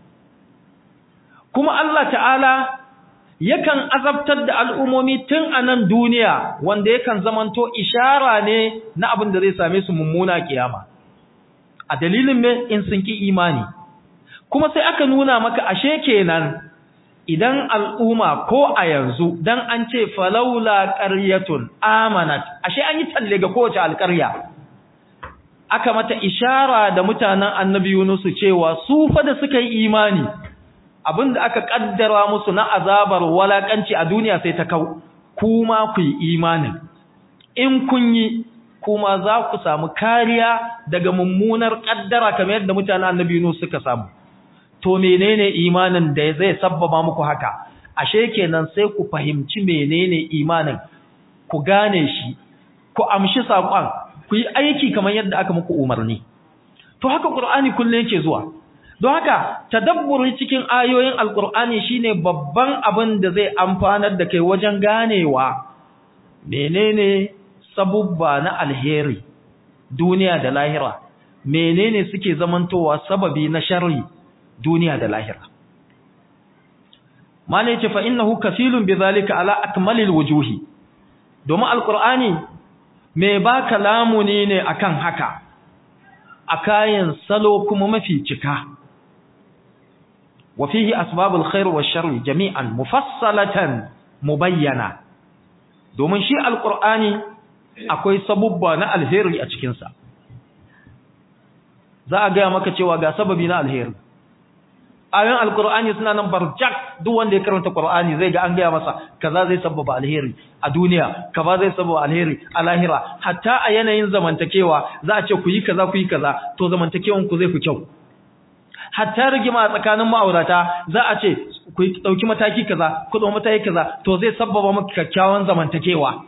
Kuma Allah ta'ala yakan azabtar da al'umomi tun a nan duniya wanda yakan zamanto ishara ne na abin da zai same su mummuna kiyama. A dalilin me in sun ki imani. Kuma sai aka nuna maka ashe kenan idan al'umma ko a yanzu dan an ce falaula ƙaryatun amanat, ashe an yi talle ga kowace alƙarya. aka mata ishara da mutanen annabi Yunusu cewa su fa da suka yi imani abinda aka kaddara musu na azabar walakanci a duniya sai ta kau kuma ku yi imanin in kun yi kuma za ku samu kariya daga mummunar kaddara kamar yadda mutanen annabi Yunus suka samu to menene imanin da zai sabbaba muku haka ashe kenan sai ku fahimci menene imanin ku gane shi ku amshi saƙon ku yi aiki kamar yadda aka muku umarni to haka qur'ani kullun yake zuwa don haka tadabburi cikin ayoyin alqur'ani shine babban abin da zai amfanar da kai wajen ganewa menene sabubba na alheri duniya da lahira menene suke zamantowa sababi na sharri duniya da lahira malai ce fa innahu kafilun bizalika ala akmalil wujuhi domin alqur'ani me ba lamuni ne akan haka a kayan salo kuma mafi cika wa fihi asbabul khair wa sharri jami'an mufassalatan mubayyana domin shi alqur'ani akwai sabubba na alheri a cikin sa za a ga maka cewa ga sababi na alheri ayoyin alqur'ani suna nan barjak duk wanda ya karanta qur'ani zai ga an ga masa kaza zai sababa alheri a duniya kaza zai sababa alheri a lahira hatta a yanayin zamantakewa za a ce ku yi kaza ku yi kaza to zamantakewan ku zai fi kyau hatta rigima tsakanin ma'aurata za a ce ku dauki mataki kaza ku dauki mataki kaza to zai sababa maka kyakkyawan zamantakewa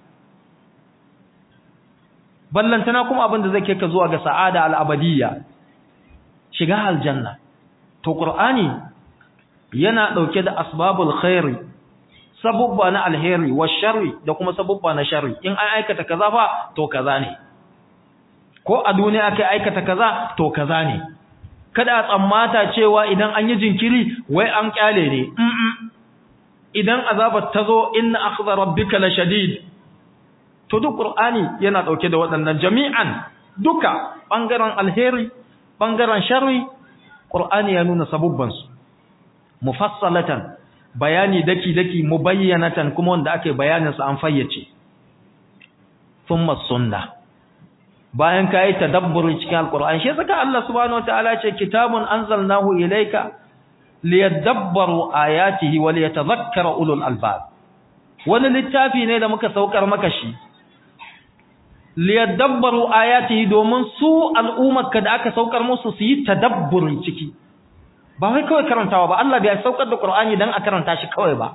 ballantana kuma abin da zai kai ka zuwa ga sa'ada al-abadiyya shiga aljanna to qur'ani yana dauke da asbabul khairi sabubba na alheri wa sharri da kuma sabubba na sharri in an aikata kaza fa to kaza ne ko a duniya kai aikata kaza to kaza ne kada a tsammata cewa idan an yi jinkiri wai an kyale ne idan azabar ta zo inna akhdha rabbika la shadid to duk qur'ani yana dauke da waɗannan jami'an duka bangaren alheri bangaren sharri qur'ani ya nuna sabubban su mufassalatan bayani daki daki mubayyanatan kuma wanda ake bayanin sa an fayyace thumma sunna bayan ka yi tadabburi cikin alkur'ani shi saka Allah subhanahu wataala ce kitabun anzalnahu ilayka liyadabbaru ayatihi wa liyatadhakkara ulul albab wani littafi ne da muka saukar maka shi liyadabbaru ayatihi domin su al'ummarka da aka saukar musu su yi tadabburin ciki ba wai kawai karantawa ba Allah bai saukar da Qur'ani dan a karanta shi kawai ba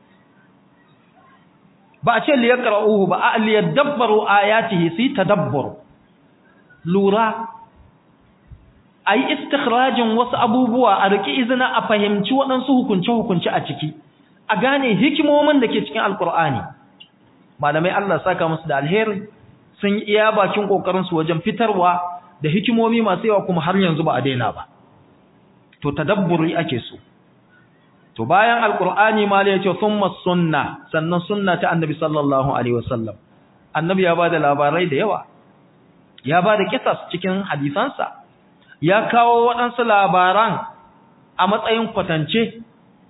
ba a ce liyaqra'uhu ba a liyadabbaru ayatihi su yi tadabbur lura ayi istikhrajin wasu abubuwa a riki izina a fahimci waɗansu hukunce hukunci a ciki a gane hikimomin da ke cikin alkur'ani malamai Allah saka musu da alheri sun yi iya bakin kokarin su wajen fitarwa da hikimomi masu yawa kuma har yanzu ba a daina ba to tadabburi ake so to bayan alkur'ani ma ya ce thumma sunna sannan sunna ta annabi sallallahu alaihi wasallam annabi ya bada labarai da yawa ya bada kisas cikin hadisansa ya kawo waɗansu labaran a matsayin kwatance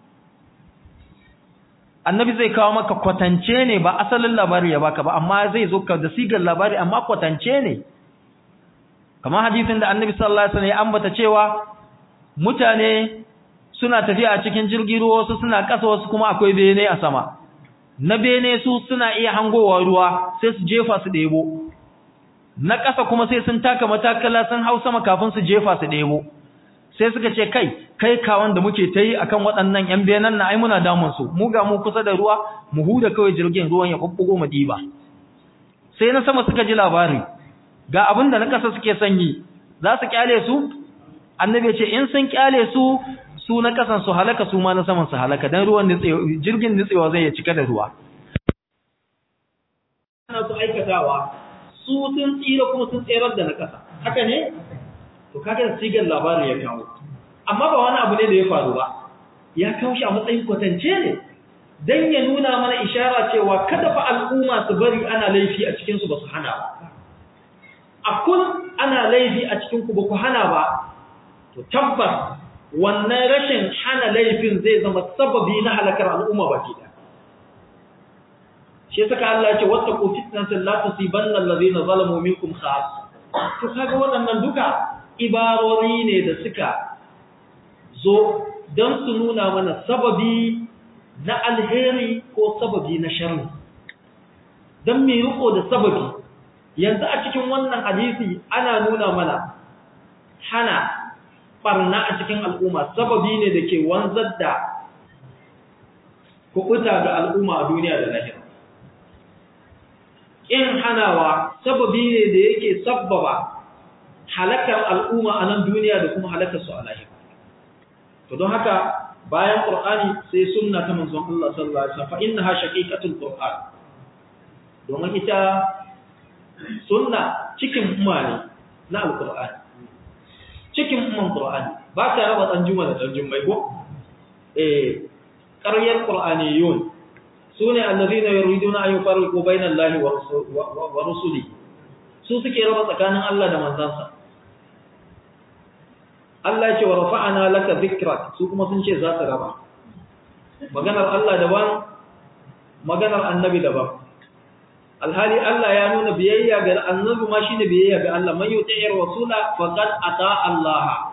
annabi zai kawo maka kwatance ne ba asalin labari ya baka ba amma zai zo ka da sigar labari amma kwatance ne kamar hadisin da annabi sallallahu alaihi wasallam ya ambata cewa mutane suna tafiya a cikin jirgin ruwa wasu suna ƙasa wasu kuma akwai bene a sama na bene su suna iya hangowa ruwa sai su jefa su ɗebo na ƙasa kuma sai sun taka matakala sun hau sama kafin su jefa su ɗebo sai suka ce kai kai kawon da muke ta yi a kan waɗannan ‘yan benan na ai muna damunsu mu ga mu kusa da ruwa mu huda kawai jirgin ruwan ya ɓuɓɓugo mu ɗiba sai na sama suka ji labari ga abin da na ƙasa suke sanyi za su ƙyale su annabi ce in sun ƙyale su su na ƙasan su halaka su ma na saman su halaka don ruwan jirgin nutsewa zai ya cika da ruwa ana su aikatawa su sun tsira kuma sun tserar da na ƙasa haka ne to kaga da sigar labarin ya kawo amma ba wani abu ne da ya faru ba ya kawo shi a matsayin kwatance ne dan ya nuna mana ishara cewa kada fa al'umma su bari ana laifi a cikin su ba su hana ba akun ana laifi a cikin ku ba ku hana ba to tabbas wannan rashin hana laifin zai zama sababi na halakar al'umma baki da shi saka Allah ya ce wattaqu fitnatan la tusibanna allazina zalamu minkum khas to kaga waɗannan duka ibarori ne da suka zo don su nuna mana sababi na alheri ko sababi na sharri don mai riko da sababi yanzu a cikin wannan hadisi ana nuna mana hana barna a cikin al'umma sababi ne da ke wanzar da kuɓuta ga al'umma a duniya da lahira in hanawa sababi ne da yake sabbaba halakar al'umma a nan duniya da kuma halakar su a lahira. To don haka bayan Qur'ani sai sunna ta manzon Allah sallallahu alaihi wasallam fa innaha shaqiqatul Qur'an. Domin ita sunna cikin umma ne na Al-Qur'ani. Cikin umman Qur'ani ba ta raba dan juma da dan jummai ko? Eh ƙaryar Qur'aniyun sune allazina yuriduna an yufarriqu bainal lahi wa rusuli su suke raba tsakanin Allah da manzansa Allah ya ce wa rafa'ana laka dhikrak su kuma sun ce za su raba maganar Allah daban maganar annabi daban alhali Allah ya nuna biyayya ga annabi ma shine biyayya ga Allah man yuti'ir rasula faqad ata Allah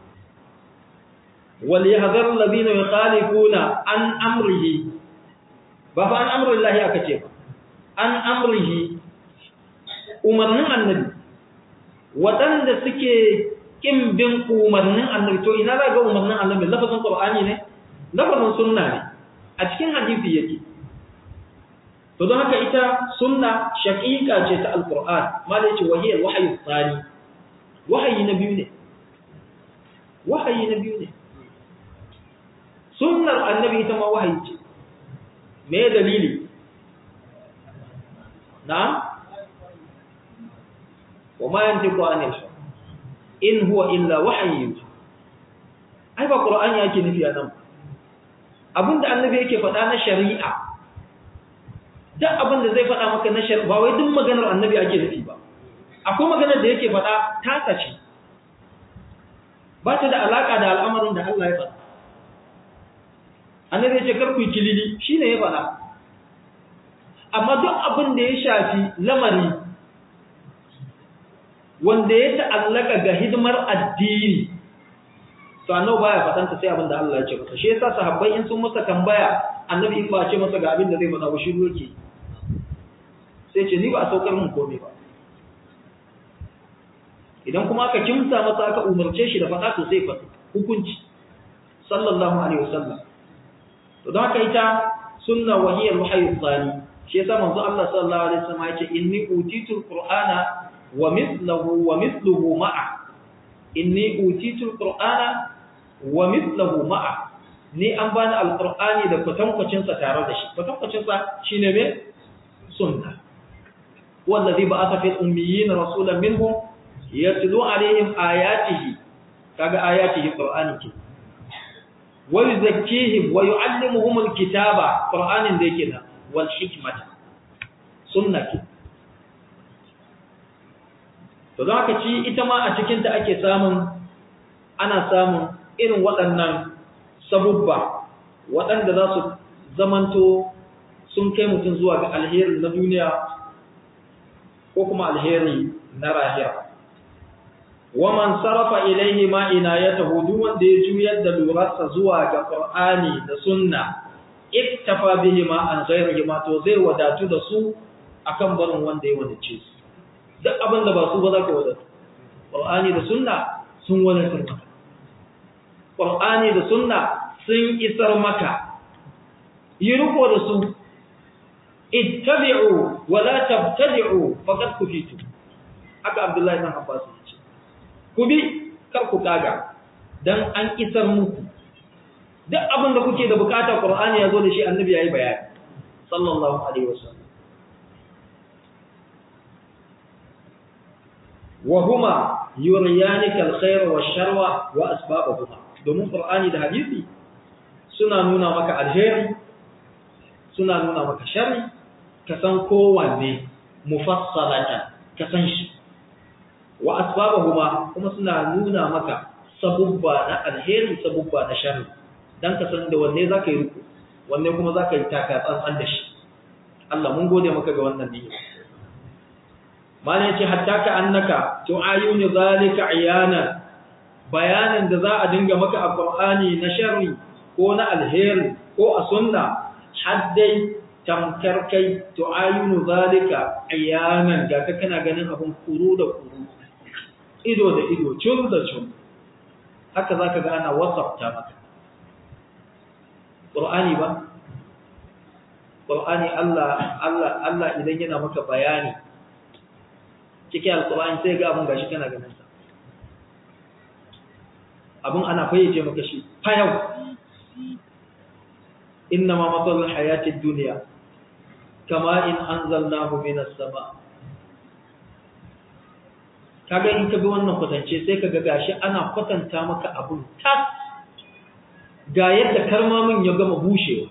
wal yahdhar alladhina yukhalifuna an amrihi ba fa an amri Allah aka ce ba an amrihi umarnin annabi waɗanda suke ƙin bin umarnin annabi to ina za ga umarnin annabi lafazin qur'ani ne lafazin sunna ne a cikin hadisi yake to don haka ita sunna shaqiqa ce ta alquran malai ce wahiyar wahyu tsani wahayi na biyu ne wahayi na biyu ne sunnar annabi ita ma wahayi ce me dalili na'am وما ينطق عن الهوى in huwa illa wahyi ai ba qur'ani yake nufi a nan abinda annabi yake faɗa na shari'a duk abinda zai faɗa maka na shari'a ba wai duk maganar annabi ake nufi ba akwai maganar da yake faɗa ta ce ba ta da alaka da al'amarin da Allah ya faɗa annabi ya ce kar ku yi kilili shine ya faɗa amma duk abin da ya shafi lamari wanda ya ta'allaka ga hidimar addini to annabi baya fadanta sai abin da Allah ya ce masa shi yasa sahabbai in sun masa tambaya annabi in ba ce masa ga abin da zai faɗa ba shi yake sai ce ni ba a saukar mun komai ba idan kuma aka kimsa masa aka umarce shi da faɗa to sai faɗi hukunci sallallahu alaihi wasallam to don haka ita sunna wahiyar wahyi tsani shi yasa manzo Allah sallallahu alaihi wasallam ya ce inni utitul qur'ana wa mithluhu wa mithluhu ma'a inni utitul qur'ana wa mithluhu ma'a ni an bani alqur'ani da kwatankwacin sa tare da shi kwatankwacin sa shine me sunna wallazi ba'atha fil ummiyyin rasulan minhum yatlu alaihim ayatihi kaga ayatihi qur'ani ke wa yuzakkihim wa yu'allimuhum alkitaba qur'anin da yake nan wal hikmata sunna ke to don haka ci ita ma a cikin ta ake samun ana samun irin waɗannan sabubba waɗanda za su zamanto sun kai mutum zuwa ga alheri na duniya ko kuma alheri na rahira waman sarrafa ilaihi ma inayatahu duk wanda ya juyar da lurarsa zuwa ga qur'ani da sunna iktafa bihi ma an ghairihi ma to zai wadatu da su akan barin wanda ya wadace su duk abin da ba su ba za ka wadatu qur'ani da sunna sun wadatar maka qur'ani da sunna sun isar maka yi riko da su ittabi'u wa la tabtadi'u faqad kufitu haka abdullahi ibn abbas ya ce ku bi kar ku kaga dan an isar muku duk abin da kuke da bukata qur'ani ya zo da shi annabi yayi bayani sallallahu alaihi wasallam wa huma yuriyanika alkhayra wash-sharra wa asbabuhuma domin qur'ani da hadisi suna nuna maka alheri suna nuna maka sharri ka san kowanne mufassalatan ka san shi wa asbabahuma kuma suna nuna maka sabubba na alheri sabubba na sharri dan ka san da wanne zaka yi ruku wanne kuma zaka yi taka tsantsan da shi Allah mun gode maka ga wannan niyya malai ce hatta ka annaka tu'ayunu zalika iyana bayanin da za a dinga maka a Qur'ani na sharri ko na alheri ko a sunna haddai tamkar kai tu'ayunu zalika iyanan ga ka kana ganin abun kuru da kuru ido da ido cun da cun haka zaka ga ana wasafta maka Qur'ani ba Qur'ani Allah Allah Allah idan yana maka bayani cikin alqur'ani sai ga abun gashi kana ganin sa abun ana fayyace maka shi fayau إنما مثل الحياة الدنيا كما إن أنزلناه من السماء kaga in ka bi wannan kwatance sai kaga gashi ana kwatanta maka abun tas ga yadda karmamin ya gama bushewa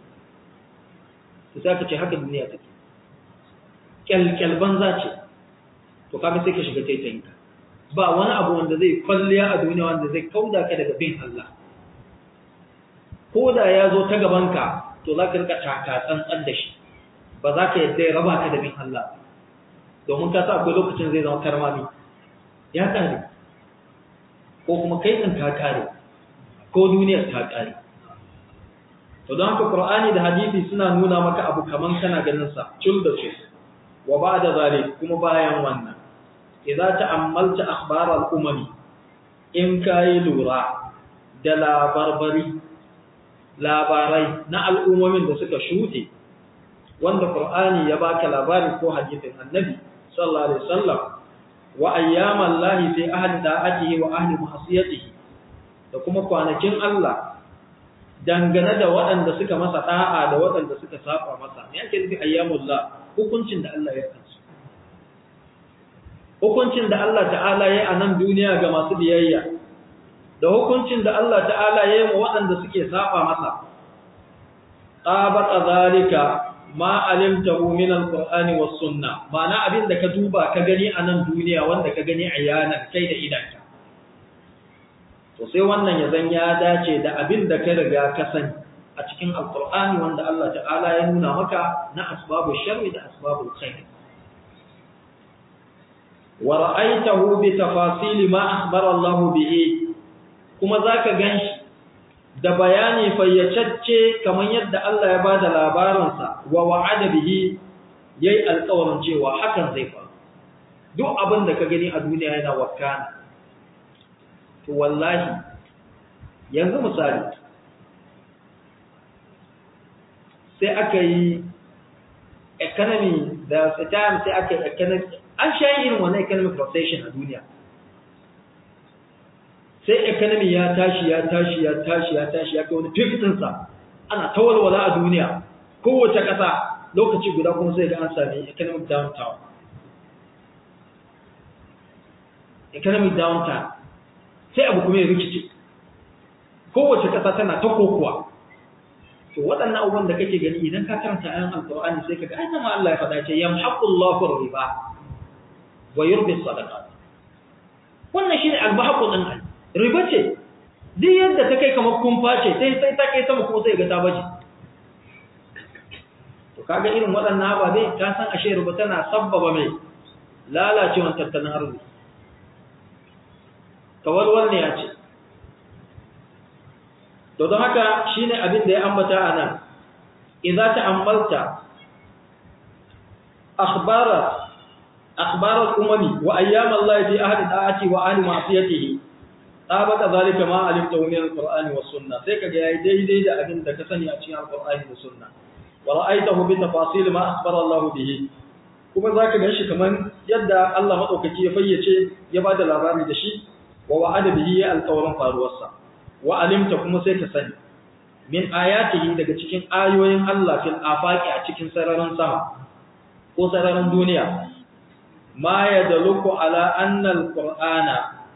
sai ka ce haka duniya take kyalkyal banza ce to kaga sai ka shiga taitayinka ba wani abu wanda zai kwalliya a duniya wanda zai kauda ka daga bin Allah ko da ya zo ta gabanka to za ka rika taka tsantsan da shi ba za ka yadda ya raba ka da bin Allah domin ka sa akwai lokacin zai zama karmami ya kare ko kuma kai ɗin ka kare ko duniyar ta kare to don haka Qur'ani da hadisi suna nuna maka abu kaman kana ganin sa cul da cul wa ba'da zalik kuma bayan wannan idza ta'ammalta akhbar al-umami in kai lura da labarbari labarai na al'ummomin da suka shuɗe wanda Qur'ani ya baka labari ko hadisin Annabi sallallahu alaihi wasallam wa ayyaman lahi fi ahli da'atihi wa ahli ma'siyatihi da kuma kwanakin Allah dangane da waɗanda suka masa da'a da waɗanda suka saba masa me yake nufi ayyamullah hukuncin da Allah ya kansu hukuncin da Allah ta'ala ya a nan duniya ga masu biyayya da hukuncin da Allah ta'ala ya yi wa waɗanda suke saba masa qabata zalika ma alimtahu min alqur'ani was sunna ma'ana abin da ka duba ka gani a nan duniya wanda ka gani ayanan kai da idanka to sai wannan ya zan ya dace da abin da ka riga ka sani a cikin alqur'ani wanda Allah ta'ala ya nuna maka na asbabu sharri da asbabul khair wa ra'aytahu bi tafasil ma akhbara Allah bihi kuma zaka ganshi da bayani fayyacacce kamar yadda Allah ya bada labarinsa wa wa'ada bihi yayi alƙawarin cewa hakan zai faru duk abin da ka gani a duniya yana wakana to wallahi yanzu misali sai aka yi economy da time sai aka yi economy an sha irin wannan economic recession a duniya sai economy ya tashi ya tashi ya tashi ya tashi ya kai wani fifitinsa ana ta walwala a duniya kowace ƙasa lokaci guda kuma sai ga an sami economic downtown economic downtown sai abu kuma ya rikice kowace ƙasa tana ta kokowa to waɗannan abubuwan da kake gani idan ka karanta ayan alqur'ani sai kaga ai ma Allah ya faɗa ce yamhaqullahu riba wa yurbi sadaqat wannan shine albahaqu din ai riba ce duk yadda ta kai kamar kumfa ce sai sai ta kai sama kuma sai ga ta baje to kaga irin waɗannan ababe ka san ashe riba tana sabbaba mai lalacewan tattalin arziki kawalwal ne ya ce to don haka shine abin da ya ambata a nan idza ta'ammalta akhbara akhbara al-umami wa ayyam Allah fi ahli da'ati wa ahli ma'siyatihi tabaka zalika ma alimta min al-Qur'ani was sunnah sai kaga yayi daidai da abin da ka sani a cikin al-Qur'ani da sunna wa ra'aytahu bi tafasil ma akhbara Allah bihi kuma zaka ga shi kaman yadda Allah madaukaki ya fayyace ya bada labari da shi wa wa'ada bihi al-qawlan faruwarsa wa alimta kuma sai ka sani min ayatihi daga cikin ayoyin Allah fil afaqi a cikin sararin sama ko sararin duniya ma yadullu ala anna al-qur'ana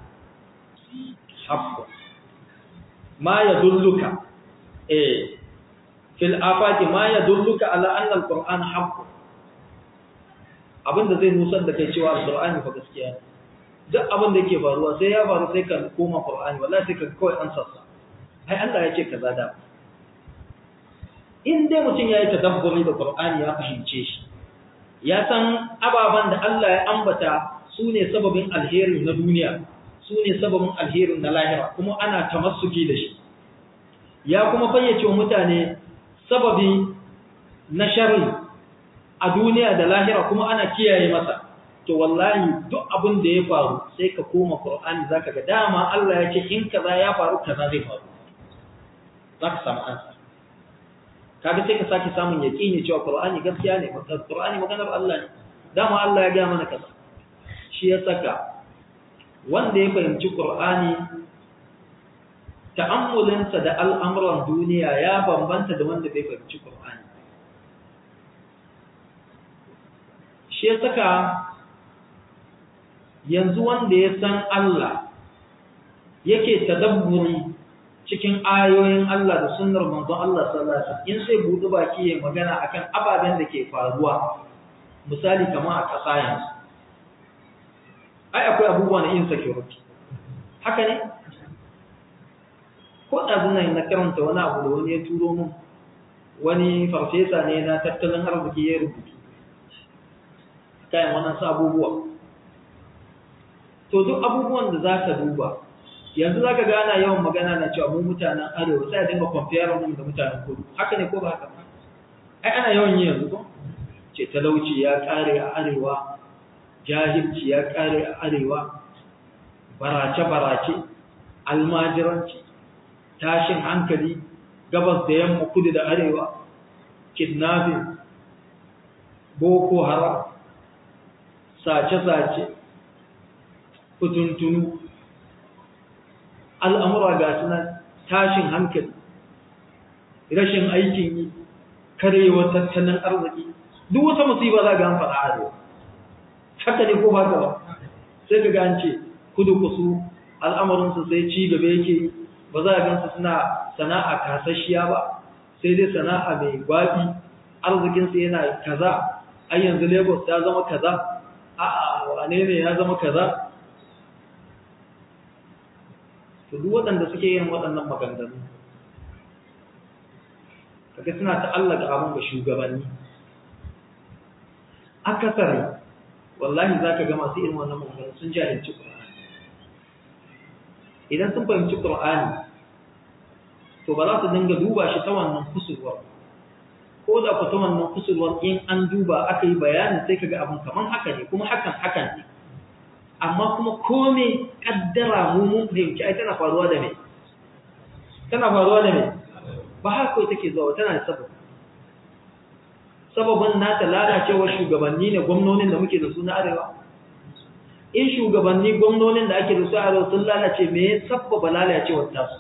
haqq ma yadulluka eh fil afaqi ma yadulluka ala anna al-qur'ana haqq abinda zai nusar da kai cewa al-qur'ani fa gaskiya ne duk abin da yake faruwa sai ya faru sai ka koma Qur'ani wallahi sai ka kawai an sassa ai Allah ya ce kaza da in dai mutum yayi tadabburi da Qur'ani ya fahimce shi ya san ababan da Allah ya ambata su ne sababin alheri na duniya su ne sababin alherin na lahira kuma ana tamassuki da shi ya kuma fayyace wa mutane sababi na sharri a duniya da lahira kuma ana kiyaye masa to wallahi duk abin da ya faru sai ka koma Qur'ani zaka ga dama Allah ya ce in kaza ya faru kaza zai faru zaka samu ansa kaga sai ka saki samun yaqini cewa Qur'ani gaskiya ne Qur'ani maganar Allah ne dama Allah ya ga mana kaza shi ya saka wanda ya fahimci Qur'ani ta'ammulinsa da al'amuran duniya ya bambanta da wanda bai fahimci Qur'ani shi ya saka yanzu wanda ya san Allah yake tadabburi cikin ayoyin Allah da sunnar manzon Allah sallallahu alaihi wasallam in sai budu baki ya magana akan ababen da ke faruwa misali kamar a ƙasa yanzu ai akwai abubuwa na insecurity haka ne ko da zuna na karanta wani abu da wani ya turo mun wani farfesa ne na tattalin arziki ya rubutu kayan wannan abubuwa to duk abubuwan da za ka duba yanzu za ka gana yawan magana na cewa mu mutanen arewa sai a dinga kwamfiyar mu da mutanen kudu haka ne ko ba haka ai ana yawan yi yanzu ko ce talauci ya kare a arewa jahilci ya kare a arewa barace-barace almajiranci tashin hankali gabas da yamma kudu da arewa kidnapping boko haram sace-sace kutuntunu al'amura ga sunan tashin hankali rashin aikin yi karewa tattalin arziki duk wata musiba za ga an faɗa arewa haka ne ko ba ka ba sai ka gance kudu kusu al'amarinsu sai ci gaba yake ba za a gansu suna sana'a kasashiya ba sai dai sana'a mai gwabi arzikinsu yana kaza ai yanzu lagos ya zama kaza a'a wane ne ya zama kaza to duk waɗanda suke yin waɗannan maganganu kaga suna ta'allaka abin ga shugabanni akasari wallahi za ka ga masu irin wannan magana sun jahilci Qur'ani idan sun fahimci Qur'ani to ba za su dinga duba shi ta wannan kusurwar ko da ku ta wannan kusurwar in an duba aka yi bayanin sai kaga abin kaman haka ne kuma hakan hakan ne amma kuma kome kaddara mu mun fahimci ai tana faruwa da me tana faruwa da me ba haka kawai take zuwa tana da sabab sababin nata lalacewar shugabanni ne gwamnonin da muke da su na arewa in shugabanni gwamnonin da ake da su a arewa sun lalace me ya sabbaba lalacewar tasu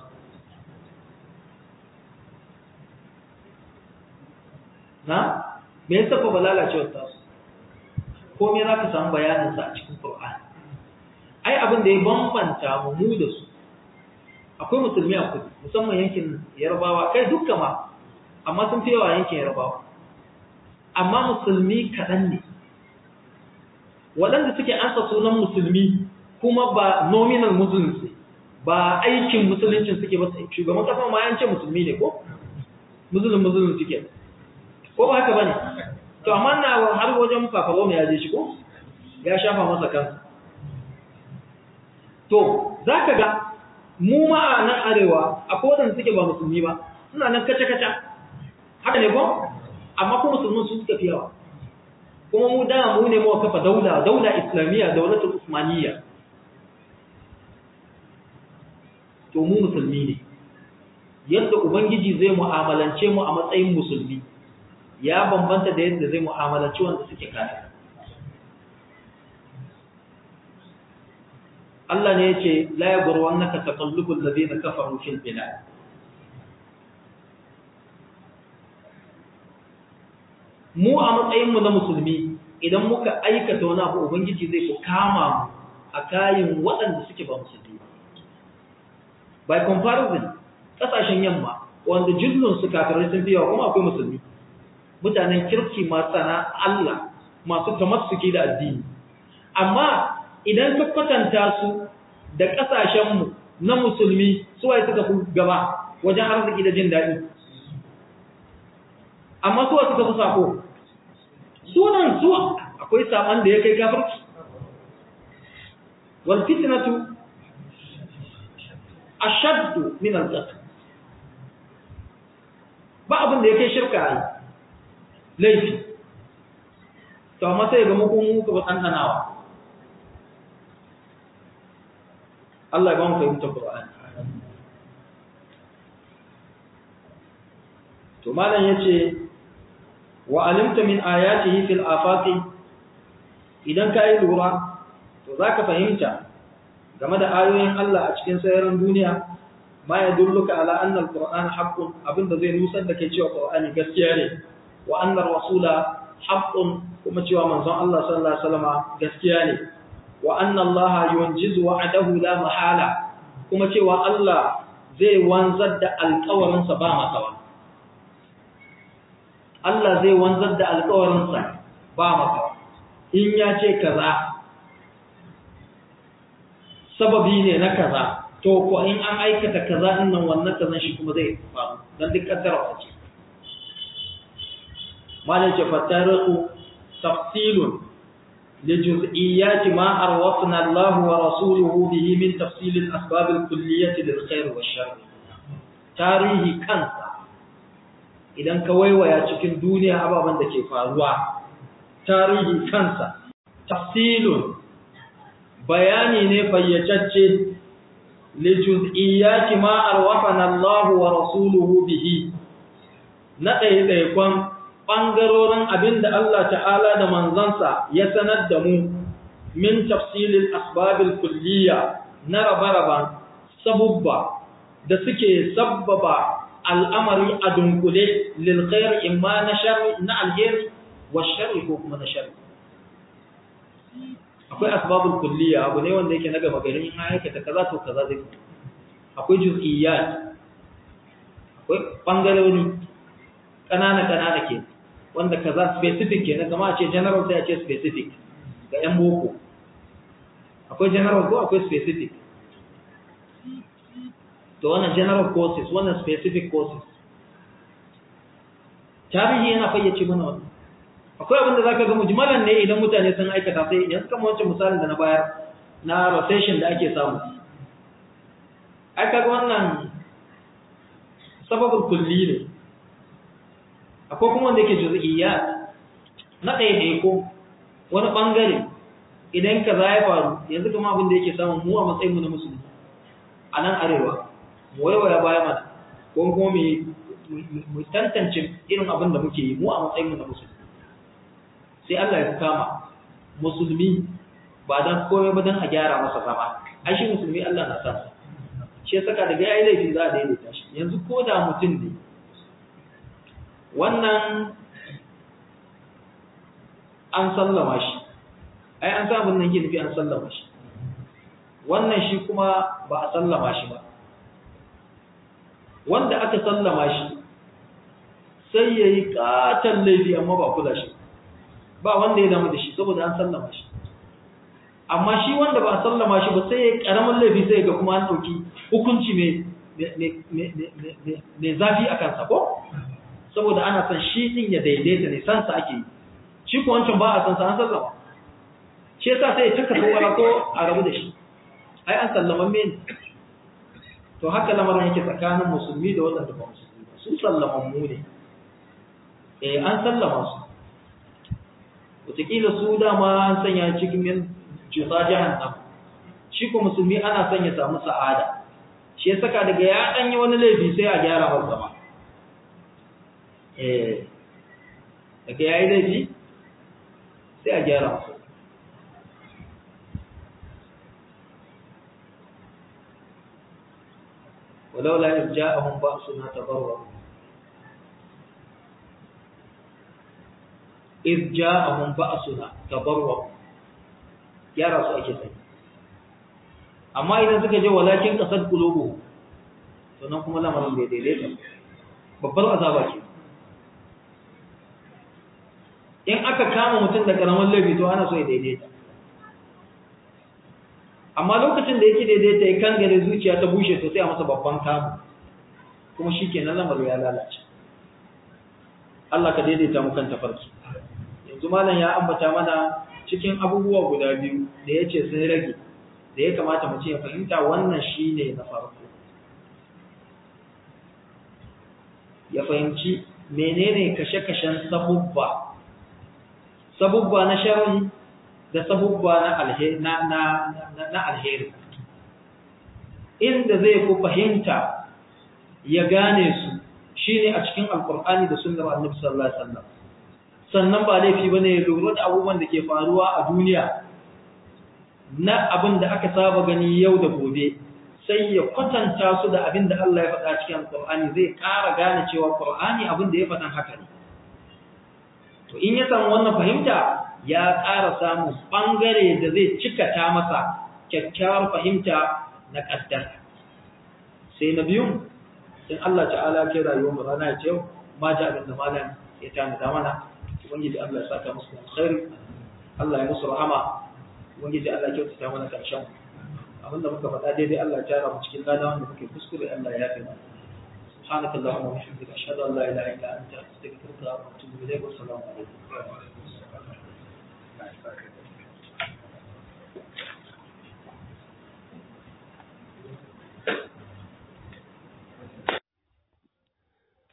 na me ya sabbaba lalacewar tasu ko me za ka samu bayaninsa a cikin Qur'ani ai abin da ya bambanta mu mu da su akwai musulmi a kudu musamman yankin yarbawa kai dukkan ma amma sun fi yawa yankin yarbawa amma musulmi kaɗan ne waɗanda suke ansa sunan musulmi kuma ba nominal muslims ba aikin musuluncin suke ba shugaban ƙasa ma yance musulmi ne ko musulun musulun suke ko ba haka ba ne to amma na har wajen fafaro mai yaje shi ko ya shafa masa kansa to za ka ga mu ma a nan arewa akwai waɗanda suke ba musulmi ba suna nan kaca-kaca haka ne ko amma kuma musulmin su suka fi yawa kuma mu da mu ne muka kafa daula daula islamiyya daulatul usmaniyya to mu musulmi ne yadda ubangiji zai mu'amalance mu a matsayin musulmi ya bambanta da yadda zai mu'amalanci wanda suke kafir Allah ne yace la yaghurwannaka taqallubul ladina kafaru fil bilad mu a matsayinmu na musulmi idan muka aikata wani abu ubangiji zai ku kama mu a kayan waɗanda suke ba musulmi by comparison ƙasashen yamma wanda jullun su kafirai sun yawa kuma akwai musulmi mutanen kirki masu na Allah masu tamassuki da addini amma idan ka kwatanta su da ƙasashenmu na musulmi suwaye suka fi gaba wajen arziki da jin daɗi amma suwa suka fi sako sunan su akwai saman da ya kai kafirci wal fitnatu ashaddu min al-qatl ba abin da ya kai shirka ai laifi to amma sai ga muku muku ba tantanawa Allah ya ba mu fahimtar Qur'ani to malam yace wa alimta min ayatihi fil afaqi idan ka yi lura to zaka fahimta game da ayoyin Allah a cikin sayaran duniya ma ya dulluka ala anna alquran haqqun abinda zai nusar da kai cewa qur'ani gaskiya ne wa anna rasula haqqun kuma cewa manzon Allah sallallahu alaihi wasallam gaskiya ne wa anna Allah yunjizu wa'adahu la mahala kuma cewa Allah zai wanzar da alƙawarinsa ba makawa Allah zai wanzar da alƙawarinsa ba maka in ya ce kaza sababi ne na kaza to ko in an aikata kaza din nan wannan kazan shi kuma zai faru dan duk kaddara ce malai ce fatariqu tafsilun li juz'iyyati ma arwafna Allah wa rasuluhu bihi min tafsil al-asbab al-kulliyyah lil khair wa shar tarihi kansa idan ka waiwaya cikin duniya ababen da ke faruwa tarihi kansa tafsilun bayani ne fayyacacce li juz'iyyati ma arwafana Allah wa rasuluhu bihi na ɗaiɗaikon ɓangarorin abin da Allah ta'ala da manzansa ya sanar da mu min tafsilin asbabil kulliya na rabe-raben sabubba da suke sabbaba al'amari a dunkule lilkhair imma na sharri na alheri wa sharri ko kuma na sharri akwai asbabul kulliya abu ne wanda yake na gaba gari in aikata kaza to kaza zai akwai juz'iyyat akwai bangarori kanana kanana ke wanda kaza specific ke na kama a ce general sai a ce specific ga yan boko akwai general ko akwai specific to wannan general courses wannan specific courses tarihi yana fayyace mana wannan akwai abin da za ka ga mujmalan ne idan mutane sun aikata sai yanzu kama wancan misalin da na bayar na rotation da ake samu ai kaga wannan sababin kulli ne akwai kuma wanda yake juz'iyya na ɗaya ɗaya ko wani ɓangare idan ka za ya faru yanzu kama abin da yake samun mu a matsayin mu na musulmi a nan arewa mu waiwaya baya mana ko kuma mu tantance irin abin da muke yi mu a matsayin mu na musulmi sai Allah ya kama musulmi ba dan komai ba dan a gyara masa zama ai shi musulmi Allah na san shi saka daga yayi laifi za a daidaita shi yanzu ko da mutum ne wannan an sallama shi ai an sa abin nan ke nufi an sallama shi wannan shi kuma ba a sallama shi ba wanda aka sallama shi sai ya yi katon laifi amma ba kula shi ba wanda ya damu da shi saboda an sallama shi amma shi wanda ba a sallama shi ba sai ya karamin laifi sai ga kuma an ɗauki hukunci mai zafi a kansa ko saboda ana son shi ɗin ya daidaita ne sansa ake yi shi ko wancan ba a san sa an sallama shi yasa sai ya taka kowara ko a rabu da shi ai an sallama men to haka lamarin yake tsakanin musulmi da waɗanda ba musulmi ba su sallaman mu ne eh an sallama su wataƙila su dama an sanya cikin yin cuta jahannam shi ko musulmi ana son ya samu sa'ada shi ya saka daga ya ɗan yi wani laifi sai a gyara masa zama eh daga ya yi laifi sai a gyara masa ولولا إذ جاءهم بأسنا تضرعوا إذ جاءهم بأسنا تضرعوا يا رسول أجل amma idan suka je walakin kasar kulubu sannan kuma lamarin bai daidaita babbar azaba ce in aka kama mutum da karamin laifi to ana so ya daidaita amma lokacin da yake daidaita ya kan gare zuciya ta bushe to sai a masa babban kamu kuma shi ke nan lamarin ya lalace Allah ka daidaita mu kan tafarki yanzu malam ya ambata mana cikin abubuwa guda biyu da ya ce sun rage da ya kamata mu ce ya fahimta wannan shi ne na farko ya fahimci menene kashe-kashen sabubba sabubba na sharri da sabubba na alheri na na na alheri inda zai ku fahimta ya gane su shine a cikin alkur'ani da sunnar annabi sallallahu alaihi wasallam sannan ba laifi bane ya lura da abubuwan da ke faruwa a duniya na abin da aka saba gani yau da gobe sai ya kwatanta su da abin da Allah ya faɗa cikin alkur'ani zai ƙara gane cewa qur'ani abin da ya faɗan haka ne to in ya samu wannan fahimta ya ƙara samun ɓangare da zai cikata masa kyakkyawar fahimta na ƙaddar sai na biyun sai Allah ta'ala ke rayuwar mu rana ya ce yau ma ji abin da malam ya tanada mana ubangiji Allah ya saka musu alkhairi Allah ya musu rahama ubangiji Allah ya kyautata mana karshen abin da muka faɗa daidai Allah ya tara mu cikin lada wanda muke kuskure Allah ya yafe mana سبحانك اللهم وبحمدك أشهد أن لا إله إلا أنت أستغفرك وأتوب إليك والسلام عليكم